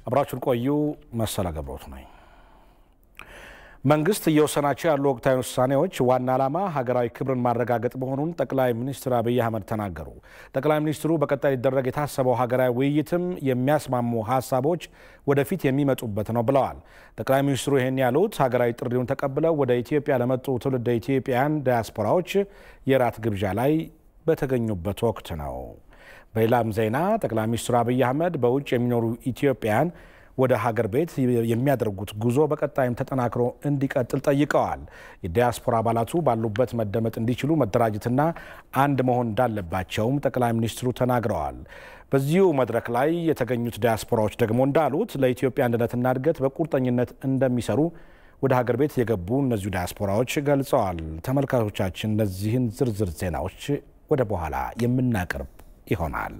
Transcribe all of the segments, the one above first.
አብራችሁን ቆዩ። መሰለ ገብሮት ነኝ። መንግስት እየወሰናቸው ያሉ ወቅታዊ ውሳኔዎች ዋና ዓላማ ሀገራዊ ክብርን ማረጋገጥ መሆኑን ጠቅላይ ሚኒስትር አብይ አህመድ ተናገሩ። ጠቅላይ ሚኒስትሩ በቀጣይ ሊደረግ የታሰበው ሀገራዊ ውይይትም የሚያስማሙ ሀሳቦች ወደፊት የሚመጡበት ነው ብለዋል። ጠቅላይ ሚኒስትሩ ይህን ያሉት ሀገራዊ ጥሪውን ተቀብለው ወደ ኢትዮጵያ ለመጡ ትውልደ ኢትዮጵያውያን ዲያስፖራዎች የራት ግብዣ ላይ በተገኙበት ወቅት ነው። በሌላም ዜና ጠቅላይ ሚኒስትሩ አብይ አህመድ በውጭ የሚኖሩ ኢትዮጵያውያን ወደ ሀገር ቤት የሚያደርጉት ጉዞ በቀጣይም ተጠናክሮ እንዲቀጥል ጠይቀዋል። የዲያስፖራ አባላቱ ባሉበት መደመጥ እንዲችሉ መደራጀትና አንድ መሆን እንዳለባቸውም ጠቅላይ ሚኒስትሩ ተናግረዋል። በዚሁ መድረክ ላይ የተገኙት ዲያስፖራዎች ደግሞ እንዳሉት ለኢትዮጵያ አንድነትና እድገት በቁርጠኝነት እንደሚሰሩ ወደ ሀገር ቤት የገቡ እነዚሁ ዲያስፖራዎች ገልጸዋል። ተመልካቾቻችን እነዚህን ዝርዝር ዜናዎች ወደ በኋላ የምናቀርብ ይሆናል።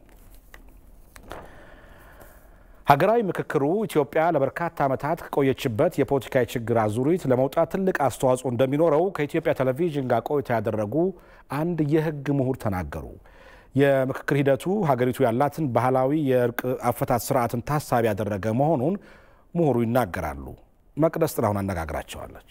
ሀገራዊ ምክክሩ ኢትዮጵያ ለበርካታ ዓመታት ከቆየችበት የፖለቲካዊ ችግር አዙሪት ለመውጣት ትልቅ አስተዋጽኦ እንደሚኖረው ከኢትዮጵያ ቴሌቪዥን ጋር ቆይታ ያደረጉ አንድ የሕግ ምሁር ተናገሩ። የምክክር ሂደቱ ሀገሪቱ ያላትን ባህላዊ የእርቅ አፈታት ስርዓትን ታሳቢ ያደረገ መሆኑን ምሁሩ ይናገራሉ። መቅደስ ጥላሁን አነጋግራቸዋለች።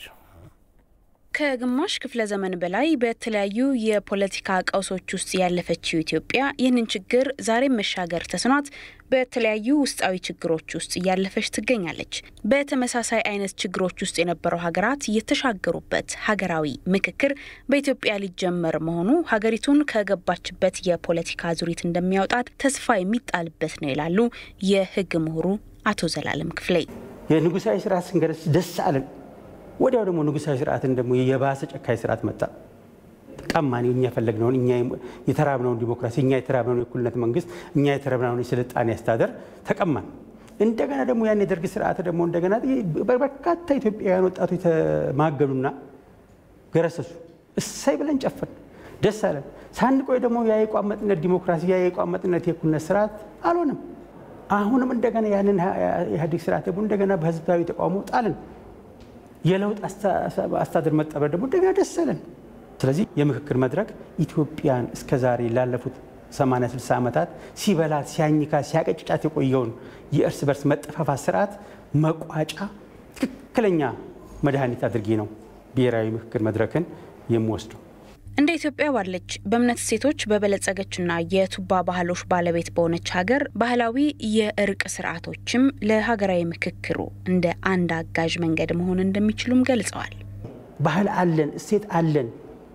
ከግማሽ ክፍለ ዘመን በላይ በተለያዩ የፖለቲካ ቀውሶች ውስጥ ያለፈችው ኢትዮጵያ ይህንን ችግር ዛሬም መሻገር ተስኗት በተለያዩ ውስጣዊ ችግሮች ውስጥ እያለፈች ትገኛለች። በተመሳሳይ አይነት ችግሮች ውስጥ የነበረው ሀገራት የተሻገሩበት ሀገራዊ ምክክር በኢትዮጵያ ሊጀመር መሆኑ ሀገሪቱን ከገባችበት የፖለቲካ ዙሪት እንደሚያወጣት ተስፋ የሚጣልበት ነው ይላሉ የህግ ምሁሩ አቶ ዘላለም ክፍሌ። የንጉሳዊ ስርዓት ስንገረስ ደስ አለን። ወዲያው ደግሞ ንጉሳዊ ስርዓትን ደግሞ የባሰ ጨካኝ ስርዓት መጣ። ቀማን እኛ የፈለግነውን እኛ የተራብነውን ዲሞክራሲ እኛ የተራብነውን የእኩልነት መንግስት እኛ የተራብነውን የስልጣኔ አስተዳደር ተቀማን። እንደገና ደግሞ ያን የደርግ ስርዓት ደግሞ እንደገና በርካታ ኢትዮጵያውያን ወጣቶች ተማገሉና ገረሰሱ። እሰይ ብለን ጨፈን ደስ አለን። ሳንቆይ ደግሞ ያ የቋመጥነት ዲሞክራሲ ያ የቋመጥነት የእኩልነት ስርዓት አልሆነም። አሁንም እንደገና ያንን ኢህአዴግ ስርዓት ደግሞ እንደገና በህዝባዊ ተቃውሞ ጣልን። የለውጥ አስተዳደር መጠበቅ ደግሞ እንደገና ደስ አለን። ስለዚህ የምክክር መድረክ ኢትዮጵያን እስከ ዛሬ ላለፉት 80 60 ዓመታት ሲበላት ሲያኝካት ሲያቀጭጫት የቆየውን የእርስ በርስ መጠፋፋት ስርዓት መቋጫ ትክክለኛ መድኃኒት አድርጌ ነው ብሔራዊ ምክክር መድረክን የምወስደው። እንደ ኢትዮጵያ ባለች በእምነት እሴቶች በበለጸገችና የቱባ ባህሎች ባለቤት በሆነች ሀገር ባህላዊ የእርቅ ስርዓቶችም ለሀገራዊ ምክክሩ እንደ አንድ አጋዥ መንገድ መሆን እንደሚችሉም ገልጸዋል። ባህል አለን፣ እሴት አለን።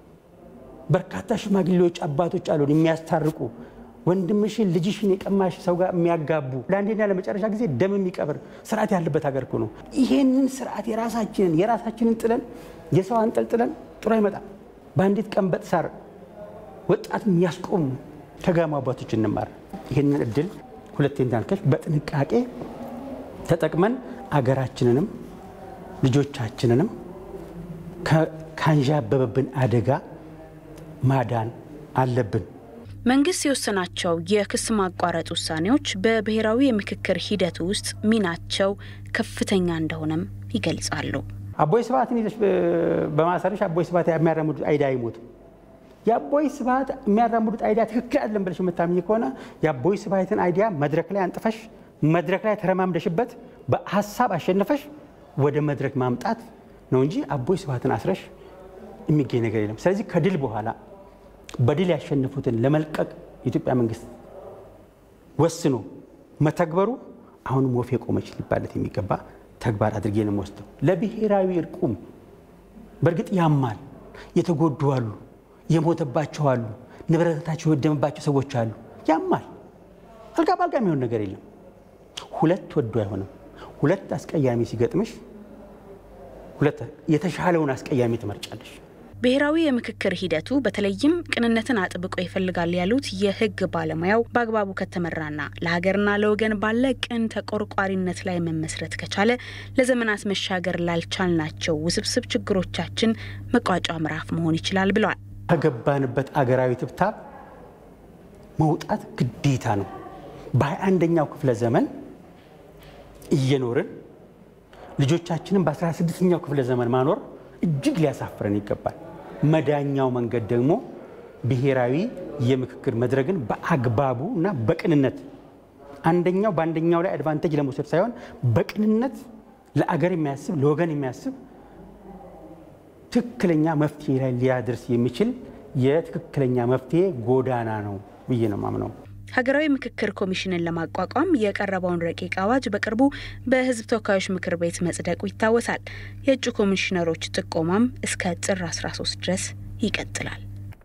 በርካታ ሽማግሌዎች አባቶች አሉን የሚያስታርቁ ወንድምሽን ልጅሽን የቀማሽ ሰው ጋር የሚያጋቡ ለአንዴና ለመጨረሻ ጊዜ ደም የሚቀብር ስርዓት ያለበት ሀገር እኮ ነው። ይሄንን ስርዓት የራሳችንን የራሳችንን ጥለን የሰው አንጠልጥለን ጥሩ አይመጣም። በአንዲት ቀንበጥ ሳር ወጣት የሚያስቆሙ ከጋማ አባቶች እንማር። ይህንን እድል ሁለቴ እንዳልከሽ በጥንቃቄ ተጠቅመን አገራችንንም ልጆቻችንንም ካንዣበበብን አደጋ ማዳን አለብን። መንግስት የወሰናቸው የክስ ማቋረጥ ውሳኔዎች በብሔራዊ የምክክር ሂደቱ ውስጥ ሚናቸው ከፍተኛ እንደሆነም ይገልጻሉ። አቦይ ስብሃትን ይዘሽ በማሰርሽ አቦይ ስብሃት የሚያራምዱት አይዲያ አይሞትም። የአቦይ ስብሃት የሚያራምዱት አይዲያ ትክክል አይደለም ብለሽ የምታምኝ ከሆነ የአቦይ ስብሃትን አይዲያ መድረክ ላይ አንጥፈሽ መድረክ ላይ ተረማምደሽበት በሀሳብ አሸንፈሽ ወደ መድረክ ማምጣት ነው እንጂ አቦይ ስብሃትን አስረሽ የሚገኝ ነገር የለም። ስለዚህ ከድል በኋላ በድል ያሸነፉትን ለመልቀቅ የኢትዮጵያ መንግስት ወስኖ መተግበሩ አሁንም ወፍ የቆመች ሊባለት የሚገባ ተግባር አድርጌ ነው የምወስደው። ለብሔራዊ እርቁም በእርግጥ ያማል። የተጎዱ አሉ፣ የሞተባቸው አሉ፣ ንብረታቸው የወደመባቸው ሰዎች አሉ። ያማል። አልጋ በአልጋ የሚሆን ነገር የለም። ሁለት ወዶ አይሆንም። ሁለት አስቀያሚ ሲገጥምሽ ሁለት የተሻለውን አስቀያሚ ትመርጫለሽ። ብሔራዊ የምክክር ሂደቱ በተለይም ቅንነትን አጥብቆ ይፈልጋል ያሉት የሕግ ባለሙያው በአግባቡ ከተመራና ለሀገርና ለወገን ባለ ቅን ተቆርቋሪነት ላይ መመስረት ከቻለ ለዘመናት መሻገር ላልቻልናቸው ውስብስብ ችግሮቻችን መቋጫ ምዕራፍ መሆን ይችላል ብለዋል። ከገባንበት አገራዊ ትብታብ መውጣት ግዴታ ነው። በሃያ አንደኛው ክፍለ ዘመን እየኖርን ልጆቻችንን በአስራ ስድስተኛው ክፍለ ዘመን ማኖር እጅግ ሊያሳፍረን ይገባል። መዳኛው መንገድ ደግሞ ብሔራዊ የምክክር መድረክን በአግባቡ እና በቅንነት አንደኛው በአንደኛው ላይ አድቫንቴጅ ለመውሰድ ሳይሆን በቅንነት ለአገር የሚያስብ ለወገን የሚያስብ ትክክለኛ መፍትሄ ላይ ሊያደርስ የሚችል የትክክለኛ መፍትሄ ጎዳና ነው ብዬ ነው ማምነው። ሀገራዊ ምክክር ኮሚሽንን ለማቋቋም የቀረበውን ረቂቅ አዋጅ በቅርቡ በሕዝብ ተወካዮች ምክር ቤት መጽደቁ ይታወሳል። የእጩ ኮሚሽነሮች ጥቆማም እስከ ጥር 13 ድረስ ይቀጥላል።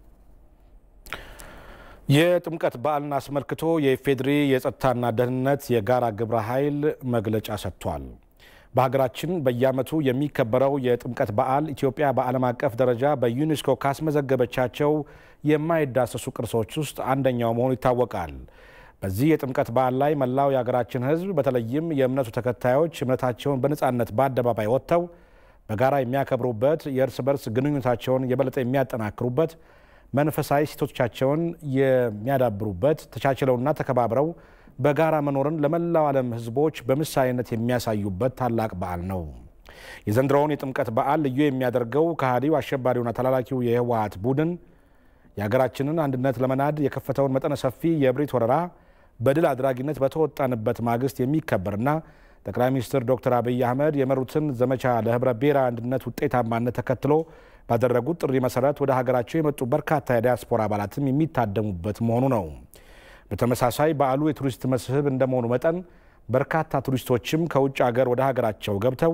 የጥምቀት በዓልን አስመልክቶ የኢፌዴሪ የጸጥታና ደህንነት የጋራ ግብረ ኃይል መግለጫ ሰጥቷል። በሀገራችን በየዓመቱ የሚከበረው የጥምቀት በዓል ኢትዮጵያ በዓለም አቀፍ ደረጃ በዩኔስኮ ካስመዘገበቻቸው የማይዳሰሱ ቅርሶች ውስጥ አንደኛው መሆኑ ይታወቃል። በዚህ የጥምቀት በዓል ላይ መላው የሀገራችን ሕዝብ በተለይም የእምነቱ ተከታዮች እምነታቸውን በነፃነት በአደባባይ ወጥተው በጋራ የሚያከብሩበት፣ የእርስ በርስ ግንኙነታቸውን የበለጠ የሚያጠናክሩበት፣ መንፈሳዊ እሴቶቻቸውን የሚያዳብሩበት፣ ተቻችለውና ተከባብረው በጋራ መኖርን ለመላው ዓለም ሕዝቦች በምሳሌነት የሚያሳዩበት ታላቅ በዓል ነው። የዘንድሮውን የጥምቀት በዓል ልዩ የሚያደርገው ከሃዲው አሸባሪውና ተላላኪው የህወሓት ቡድን የሀገራችንን አንድነት ለመናድ የከፈተውን መጠነ ሰፊ የእብሪት ወረራ በድል አድራጊነት በተወጣንበት ማግስት የሚከበርና ጠቅላይ ሚኒስትር ዶክተር አብይ አህመድ የመሩትን ዘመቻ ለህብረ ብሔራዊ አንድነት ውጤታማነት ተከትሎ ባደረጉት ጥሪ መሰረት ወደ ሀገራቸው የመጡ በርካታ የዲያስፖራ አባላትም የሚታደሙበት መሆኑ ነው። በተመሳሳይ በዓሉ የቱሪስት መስህብ እንደመሆኑ መጠን በርካታ ቱሪስቶችም ከውጭ ሀገር ወደ ሀገራቸው ገብተው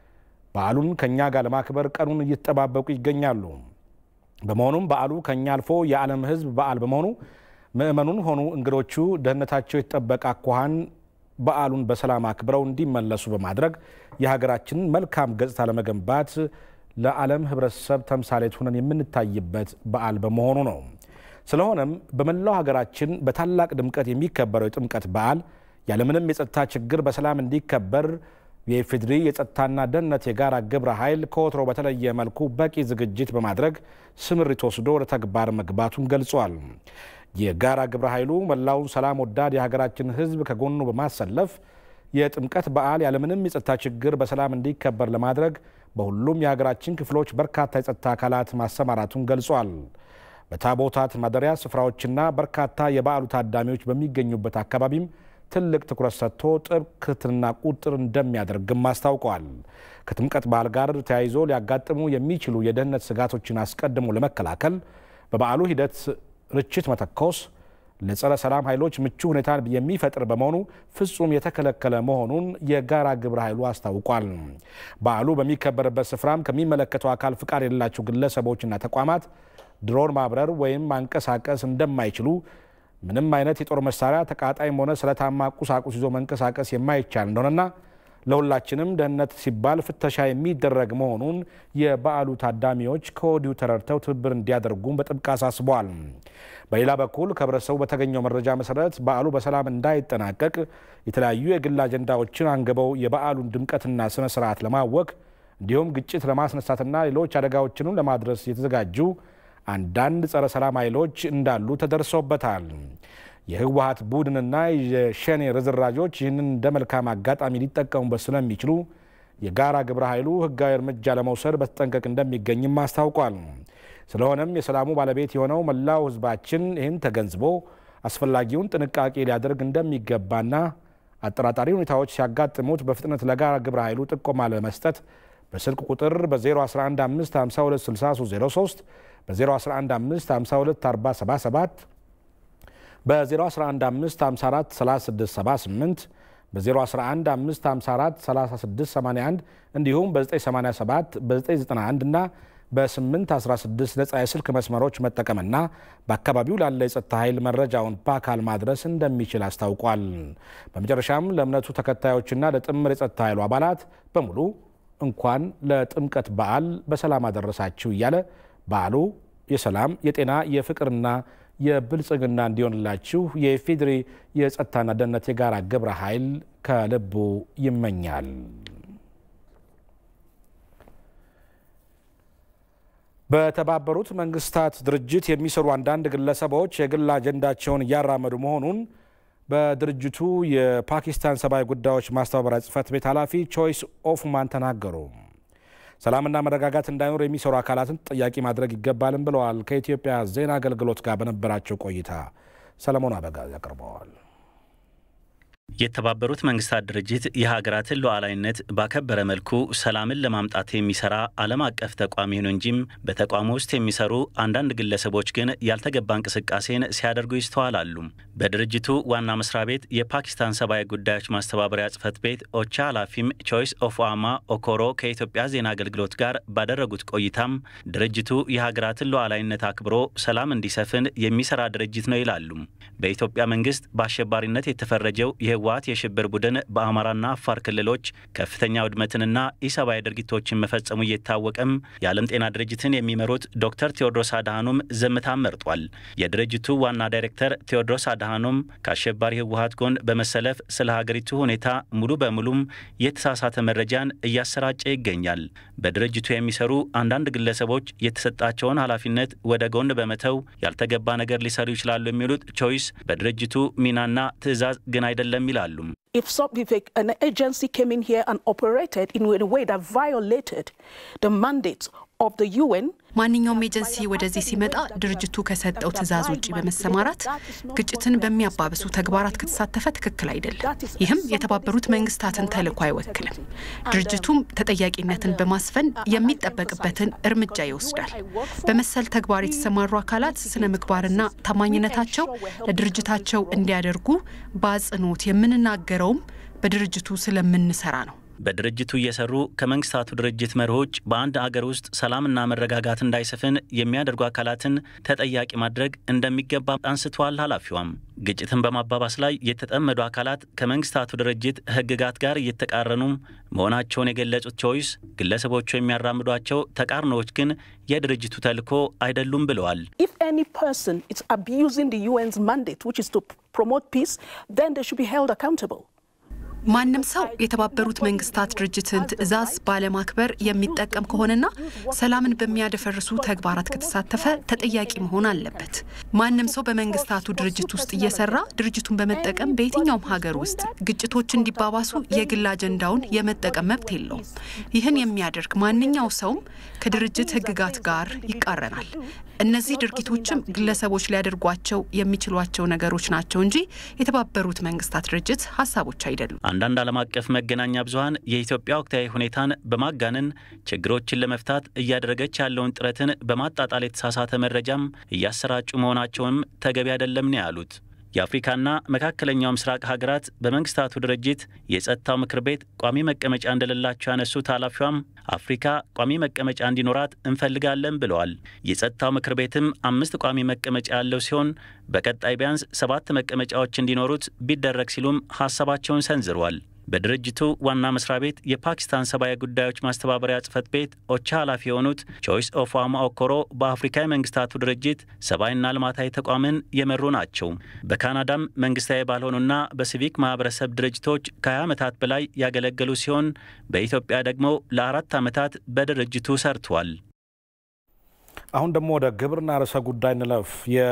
በዓሉን ከእኛ ጋር ለማክበር ቀኑን እየተጠባበቁ ይገኛሉ። በመሆኑም በዓሉ ከእኛ አልፎ የዓለም ሕዝብ በዓል በመሆኑ ምዕመኑን ሆኑ እንግዶቹ ደህንነታቸው የተጠበቀ አኳኋን በዓሉን በሰላም አክብረው እንዲመለሱ በማድረግ የሀገራችንን መልካም ገጽታ ለመገንባት ለዓለም ሕብረተሰብ ተምሳሌት ሆነን የምንታይበት በዓል በመሆኑ ነው። ስለሆነም በመላው ሀገራችን በታላቅ ድምቀት የሚከበረው የጥምቀት በዓል ያለምንም የጸጥታ ችግር በሰላም እንዲከበር የኢፌዴሪ የጸጥታና ደህንነት የጋራ ግብረ ኃይል ከወትሮ በተለየ መልኩ በቂ ዝግጅት በማድረግ ስምሪት ወስዶ ወደ ተግባር መግባቱን ገልጿል። የጋራ ግብረ ኃይሉ መላውን ሰላም ወዳድ የሀገራችን ሕዝብ ከጎኑ በማሰለፍ የጥምቀት በዓል ያለምንም የጸጥታ ችግር በሰላም እንዲከበር ለማድረግ በሁሉም የሀገራችን ክፍሎች በርካታ የጸጥታ አካላት ማሰማራቱን ገልጿል። በታቦታት ማደሪያ ስፍራዎችና በርካታ የበዓሉ ታዳሚዎች በሚገኙበት አካባቢም ትልቅ ትኩረት ሰጥቶ ጥብቅ ክትትልና ቁጥጥር እንደሚያደርግም አስታውቀዋል። ከጥምቀት በዓል ጋር ተያይዞ ሊያጋጥሙ የሚችሉ የደህንነት ስጋቶችን አስቀድሞ ለመከላከል በበዓሉ ሂደት ርችት መተኮስ ለጸረ ሰላም ኃይሎች ምቹ ሁኔታ የሚፈጥር በመሆኑ ፍጹም የተከለከለ መሆኑን የጋራ ግብረ ኃይሉ አስታውቋል። በዓሉ በሚከበርበት ስፍራም ከሚመለከተው አካል ፍቃድ የሌላቸው ግለሰቦችና ተቋማት ድሮን ማብረር ወይም ማንቀሳቀስ እንደማይችሉ ምንም አይነት የጦር መሳሪያ ተቃጣይም ሆነ ስለታማ ቁሳቁስ ይዞ መንቀሳቀስ የማይቻል እንደሆነና ለሁላችንም ደህንነት ሲባል ፍተሻ የሚደረግ መሆኑን የበዓሉ ታዳሚዎች ከወዲሁ ተረድተው ትብብር እንዲያደርጉም በጥብቅ አሳስበዋል። በሌላ በኩል ከህብረተሰቡ በተገኘው መረጃ መሰረት በዓሉ በሰላም እንዳይጠናቀቅ የተለያዩ የግል አጀንዳዎችን አንግበው የበዓሉን ድምቀትና ስነ ስርዓት ለማወክ እንዲሁም ግጭት ለማስነሳትና ሌሎች አደጋዎችንም ለማድረስ የተዘጋጁ አንዳንድ ጸረ ሰላም ኃይሎች እንዳሉ ተደርሶበታል። የህወሀት ቡድንና የሸኔ ርዝራዦች ይህንን እንደ መልካም አጋጣሚ ሊጠቀሙበት ስለሚችሉ የጋራ ግብረ ኃይሉ ህጋዊ እርምጃ ለመውሰድ በተጠንቀቅ እንደሚገኝም አስታውቋል። ስለሆነም የሰላሙ ባለቤት የሆነው መላው ህዝባችን ይህን ተገንዝቦ አስፈላጊውን ጥንቃቄ ሊያደርግ እንደሚገባና አጠራጣሪ ሁኔታዎች ሲያጋጥሙት በፍጥነት ለጋራ ግብረ ኃይሉ ጥቆማ ለመስጠት በስልክ ቁጥር በ0115526303 በ0115524077 በ0115543678 በ0115543681 እንዲሁም በ987 በ991 እና በ816 ነጻ የስልክ መስመሮች መጠቀምና በአካባቢው ላለ የጸጥታ ኃይል መረጃውን በአካል ማድረስ እንደሚችል አስታውቋል። በመጨረሻም ለእምነቱ ተከታዮችና ለጥምር የጸጥታ ኃይሉ አባላት በሙሉ እንኳን ለጥምቀት በዓል በሰላም አደረሳችሁ እያለ በዓሉ የሰላም የጤና የፍቅርና የብልጽግና እንዲሆንላችሁ የኢፌዴሪ የጸጥታና ደህንነት የጋራ ግብረ ኃይል ከልቡ ይመኛል። በተባበሩት መንግስታት ድርጅት የሚሰሩ አንዳንድ ግለሰቦች የግል አጀንዳቸውን እያራመዱ መሆኑን በድርጅቱ የፓኪስታን ሰብአዊ ጉዳዮች ማስተባበሪያ ጽህፈት ቤት ኃላፊ ቾይስ ኦፍማን ተናገሩ። ሰላምና መረጋጋት እንዳይኖር የሚሰሩ አካላትን ተጠያቂ ማድረግ ይገባልም ብለዋል። ከኢትዮጵያ ዜና አገልግሎት ጋር በነበራቸው ቆይታ ሰለሞን አበጋዝ ያቀርበዋል። የተባበሩት መንግስታት ድርጅት የሀገራትን ሉዓላዊነት ባከበረ መልኩ ሰላምን ለማምጣት የሚሰራ ዓለም አቀፍ ተቋም ይሁን እንጂም በተቋሙ ውስጥ የሚሰሩ አንዳንድ ግለሰቦች ግን ያልተገባ እንቅስቃሴን ሲያደርጉ ይስተዋላሉ። በድርጅቱ ዋና መስሪያ ቤት የፓኪስታን ሰብአዊ ጉዳዮች ማስተባበሪያ ጽህፈት ቤት ኦቻ ኃላፊም ቾይስ ኦፍ አማ ኦኮሮ ከኢትዮጵያ ዜና አገልግሎት ጋር ባደረጉት ቆይታም ድርጅቱ የሀገራትን ሉዓላዊነት አክብሮ ሰላም እንዲሰፍን የሚሰራ ድርጅት ነው ይላሉ። በኢትዮጵያ መንግስት በአሸባሪነት የተፈረጀው የህወሓት የሽብር ቡድን በአማራና አፋር ክልሎች ከፍተኛ ውድመትንና ኢሰብአዊ ድርጊቶችን መፈጸሙ እየታወቀም የዓለም ጤና ድርጅትን የሚመሩት ዶክተር ቴዎድሮስ አድሃኖም ዝምታን መርጧል። የድርጅቱ ዋና ዳይሬክተር ቴዎድሮስ አድሃኖም ከአሸባሪ ህወሓት ጎን በመሰለፍ ስለ ሀገሪቱ ሁኔታ ሙሉ በሙሉም የተሳሳተ መረጃን እያሰራጨ ይገኛል። በድርጅቱ የሚሰሩ አንዳንድ ግለሰቦች የተሰጣቸውን ኃላፊነት ወደ ጎን በመተው ያልተገባ ነገር ሊሰሩ ይችላሉ የሚሉት ቾይስ በድርጅቱ ሚናና ትዕዛዝ ግን አይደለም ይላሉ። If some, if an agency came in here and operated in a way that violated the mandate of the UN, ማንኛውም ኤጀንሲ ወደዚህ ሲመጣ ድርጅቱ ከሰጠው ትዕዛዝ ውጭ በመሰማራት ግጭትን በሚያባብሱ ተግባራት ከተሳተፈ ትክክል አይደለም። ይህም የተባበሩት መንግስታትን ተልዕኮ አይወክልም። ድርጅቱም ተጠያቂነትን በማስፈን የሚጠበቅበትን እርምጃ ይወስዳል። በመሰል ተግባር የተሰማሩ አካላት ስነ ምግባርና ታማኝነታቸው ለድርጅታቸው እንዲያደርጉ በአጽንኦት የምንናገረውም በድርጅቱ ስለምንሰራ ነው። በድርጅቱ እየሰሩ ከመንግስታቱ ድርጅት መርሆች በአንድ አገር ውስጥ ሰላምና መረጋጋት እንዳይሰፍን የሚያደርጉ አካላትን ተጠያቂ ማድረግ እንደሚገባ አንስተዋል። ኃላፊዋም ግጭትን በማባባስ ላይ የተጠመዱ አካላት ከመንግስታቱ ድርጅት ሕግጋት ጋር እየተቃረኑ መሆናቸውን የገለጹት ቾይስ ግለሰቦቹ የሚያራምዷቸው ተቃርኖዎች ግን የድርጅቱ ተልዕኮ አይደሉም ብለዋል። if any person is abusing the UN's mandate, which is to promote peace, then they should be held accountable. ማንም ሰው የተባበሩት መንግስታት ድርጅትን ትዕዛዝ ባለማክበር የሚጠቀም ከሆነና ሰላምን በሚያደፈርሱ ተግባራት ከተሳተፈ ተጠያቂ መሆን አለበት። ማንም ሰው በመንግስታቱ ድርጅት ውስጥ እየሰራ ድርጅቱን በመጠቀም በየትኛውም ሀገር ውስጥ ግጭቶች እንዲባባሱ የግል አጀንዳውን የመጠቀም መብት የለውም። ይህን የሚያደርግ ማንኛው ሰውም ከድርጅት ህግጋት ጋር ይቃረናል። እነዚህ ድርጊቶችም ግለሰቦች ሊያደርጓቸው የሚችሏቸው ነገሮች ናቸው እንጂ የተባበሩት መንግስታት ድርጅት ሀሳቦች አይደሉም። አንዳንድ ዓለም አቀፍ መገናኛ ብዙኃን የኢትዮጵያ ወቅታዊ ሁኔታን በማጋነን ችግሮችን ለመፍታት እያደረገች ያለውን ጥረትን በማጣጣል የተሳሳተ መረጃም እያሰራጩ መሆናቸውንም ተገቢ አይደለም ነው ያሉት። የአፍሪካና መካከለኛው ምስራቅ ሀገራት በመንግስታቱ ድርጅት የጸጥታው ምክር ቤት ቋሚ መቀመጫ እንደሌላቸው ያነሱት ኃላፊዋም አፍሪካ ቋሚ መቀመጫ እንዲኖራት እንፈልጋለን ብለዋል። የጸጥታው ምክር ቤትም አምስት ቋሚ መቀመጫ ያለው ሲሆን በቀጣይ ቢያንስ ሰባት መቀመጫዎች እንዲኖሩት ቢደረግ ሲሉም ሀሳባቸውን ሰንዝረዋል። በድርጅቱ ዋና መስሪያ ቤት የፓኪስታን ሰብአዊ ጉዳዮች ማስተባበሪያ ጽህፈት ቤት ኦቻ ኃላፊ የሆኑት ቾይስ ኦፋማ ኦኮሮ በአፍሪካ የመንግስታቱ ድርጅት ሰብአዊና ልማታዊ ተቋምን የመሩ ናቸው። በካናዳም መንግስታዊ ባልሆኑና በሲቪክ ማህበረሰብ ድርጅቶች ከ20 ዓመታት በላይ ያገለገሉ ሲሆን በኢትዮጵያ ደግሞ ለአራት ዓመታት በድርጅቱ ሰርተዋል። አሁን ደግሞ ወደ ግብርና ርዕሰ ጉዳይ እንለፍ።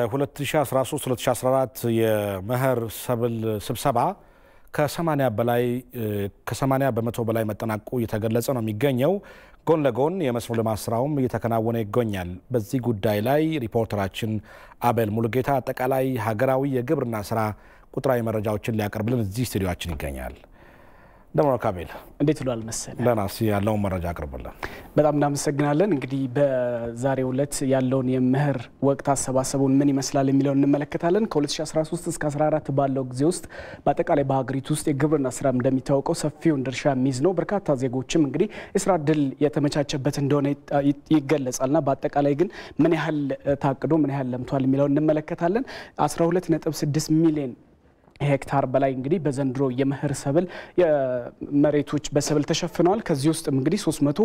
የ2013-2014 የመኸር ሰብል ስብሰባ ከ80 በላይ ከ80 በመቶ በላይ መጠናቀቁ እየተገለጸ ነው የሚገኘው። ጎን ለጎን የመስኖ ልማት ስራውም እየተከናወነ ይገኛል። በዚህ ጉዳይ ላይ ሪፖርተራችን አቤል ሙሉጌታ አጠቃላይ ሀገራዊ የግብርና ስራ ቁጥራዊ መረጃዎችን ሊያቀርብልን እዚህ ስቱዲዮችን ይገኛል። እንደምን ካቤል፣ እንዴት ብሏል መሰለ ደህና እስኪ ያለውን መረጃ አቅርብልን። በጣም እናመሰግናለን። እንግዲህ በዛሬው ዕለት ያለውን የመኸር ወቅት አሰባሰቡን ምን ይመስላል የሚለውን እንመለከታለን። ከ2013 እስከ 14 ባለው ጊዜ ውስጥ በአጠቃላይ በሀገሪቱ ውስጥ የግብርና ስራ እንደሚታወቀው ሰፊውን ድርሻ የሚይዝ ነው። በርካታ ዜጎችም እንግዲህ የስራ እድል የተመቻቸበት እንደሆነ ይገለጻልና በአጠቃላይ ግን ምን ያህል ታቅዶ ምን ያህል ለምቷል የሚለውን እንመለከታለን። 12.6 ሚሊዮን ሄክታር በላይ እንግዲህ በዘንድሮ የመኸር ሰብል መሬቶች በሰብል ተሸፍነዋል። ከዚህ ውስጥም እንግዲህ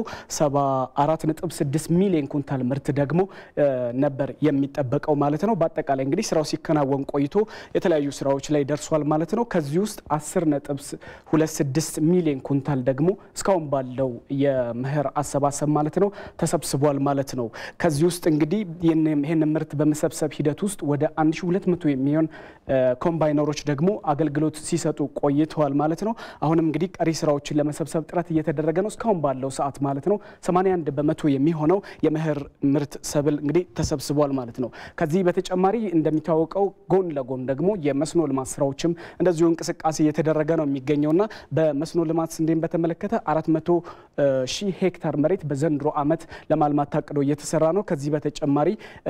374.6 ሚሊዮን ኩንታል ምርት ደግሞ ነበር የሚጠበቀው ማለት ነው። በአጠቃላይ እንግዲህ ስራው ሲከናወን ቆይቶ የተለያዩ ስራዎች ላይ ደርሷል ማለት ነው። ከዚህ ውስጥ 10.26 ሚሊዮን ኩንታል ደግሞ እስካሁን ባለው የመኸር አሰባሰብ ማለት ነው ተሰብስቧል ማለት ነው። ከዚህ ውስጥ እንግዲህ ይህን ምርት በመሰብሰብ ሂደት ውስጥ ወደ 1200 የሚሆን ኮምባይነሮች ደግሞ ደግሞ አገልግሎት ሲሰጡ ቆይተዋል ማለት ነው። አሁንም እንግዲህ ቀሪ ስራዎችን ለመሰብሰብ ጥረት እየተደረገ ነው። እስካሁን ባለው ሰዓት ማለት ነው 81 በመቶ የሚሆነው የመኸር ምርት ሰብል እንግዲህ ተሰብስቧል ማለት ነው። ከዚህ በተጨማሪ እንደሚታወቀው ጎን ለጎን ደግሞ የመስኖ ልማት ስራዎችም እንደዚሁ እንቅስቃሴ እየተደረገ ነው የሚገኘውና በመስኖ ልማት ስንዴን በተመለከተ 400 ሺህ ሄክታር መሬት በዘንድሮ ዓመት ለማልማት ታቅዶ እየተሰራ ነው። ከዚህ በተጨማሪ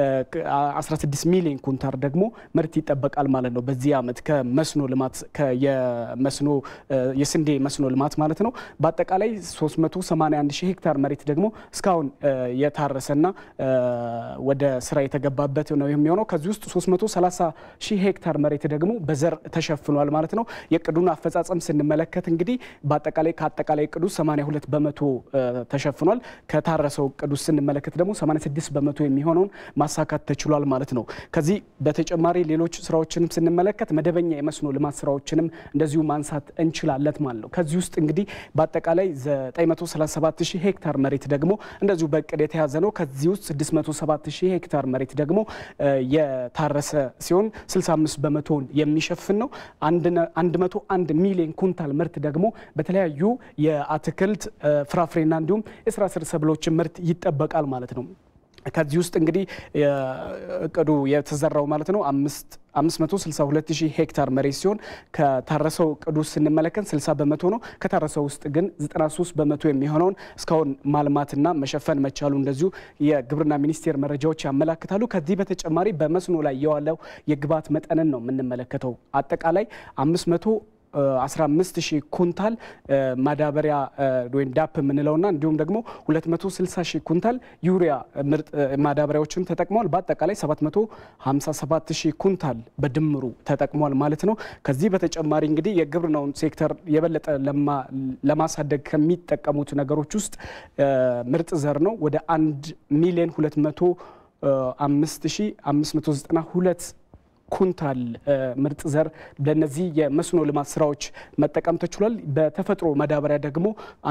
16 ሚሊዮን ኩንታር ደግሞ ምርት ይጠበቃል ማለት ነው። በዚህ ዓመት ከመስኖ ልማት የመስኖ የስንዴ መስኖ ልማት ማለት ነው። በአጠቃላይ 381 ሺህ ሄክታር መሬት ደግሞ እስካሁን የታረሰና ወደ ስራ የተገባበት ነው የሚሆነው። ከዚህ ውስጥ 330 ሺህ ሄክታር መሬት ደግሞ በዘር ተሸፍኗል ማለት ነው። የእቅዱን አፈጻጸም ስንመለከት እንግዲህ በአጠቃላይ ከአጠቃላይ እቅዱ 82 በመቶ ተሸፍኗል። ከታረሰው እቅዱ ስንመለከት ደግሞ 86 በመቶ የሚሆነውን ማሳካት ተችሏል ማለት ነው። ከዚህ በተጨማሪ ሌሎች ስራዎችንም ስንመለከት መደበኛ የመስኖ ልማት ስራዎችንም እንደዚሁ ማንሳት እንችላለን ማለት ነው። ከዚህ ውስጥ እንግዲህ በአጠቃላይ 937 ሺህ ሄክታር መሬት ደግሞ እንደዚሁ በእቅድ የተያዘ ነው። ከዚህ ውስጥ 607 ሺህ ሄክታር መሬት ደግሞ የታረሰ ሲሆን 65 በመቶውን የሚሸፍን ነው። 101 ሚሊዮን ኩንታል ምርት ደግሞ በተለያዩ የአትክልት ፍራፍሬና እንዲሁም የስራ ስር ሰብሎችን ምርት ይጠበቃል ማለት ነው። ከዚህ ውስጥ እንግዲህ እቅዱ የተዘራው ማለት ነው አምስት 562 ሺህ ሄክታር መሬት ሲሆን ከታረሰው እቅዱ ስንመለከት 60 በመቶ ነው። ከታረሰው ውስጥ ግን 93 በመቶ የሚሆነውን እስካሁን ማልማትና መሸፈን መቻሉ እንደዚሁ የግብርና ሚኒስቴር መረጃዎች ያመላክታሉ። ከዚህ በተጨማሪ በመስኖ ላይ የዋለው የግብዓት መጠንን ነው የምንመለከተው አጠቃላይ 500 15 ሺህ ኩንታል ማዳበሪያ ወይም ዳፕ የምንለውና እንዲሁም ደግሞ 260 ሺህ ኩንታል ዩሪያ ምርጥ ማዳበሪያዎችን ተጠቅመዋል። በአጠቃላይ 757 ሺህ ኩንታል በድምሩ ተጠቅሟል ማለት ነው። ከዚህ በተጨማሪ እንግዲህ የግብርናውን ሴክተር የበለጠ ለማሳደግ ከሚጠቀሙት ነገሮች ውስጥ ምርጥ ዘር ነው። ወደ 1 ሚሊዮን 205 ሺህ 592 ኩንታል ምርጥ ዘር ለነዚህ የመስኖ ልማት ስራዎች መጠቀም ተችሏል። በተፈጥሮ ማዳበሪያ ደግሞ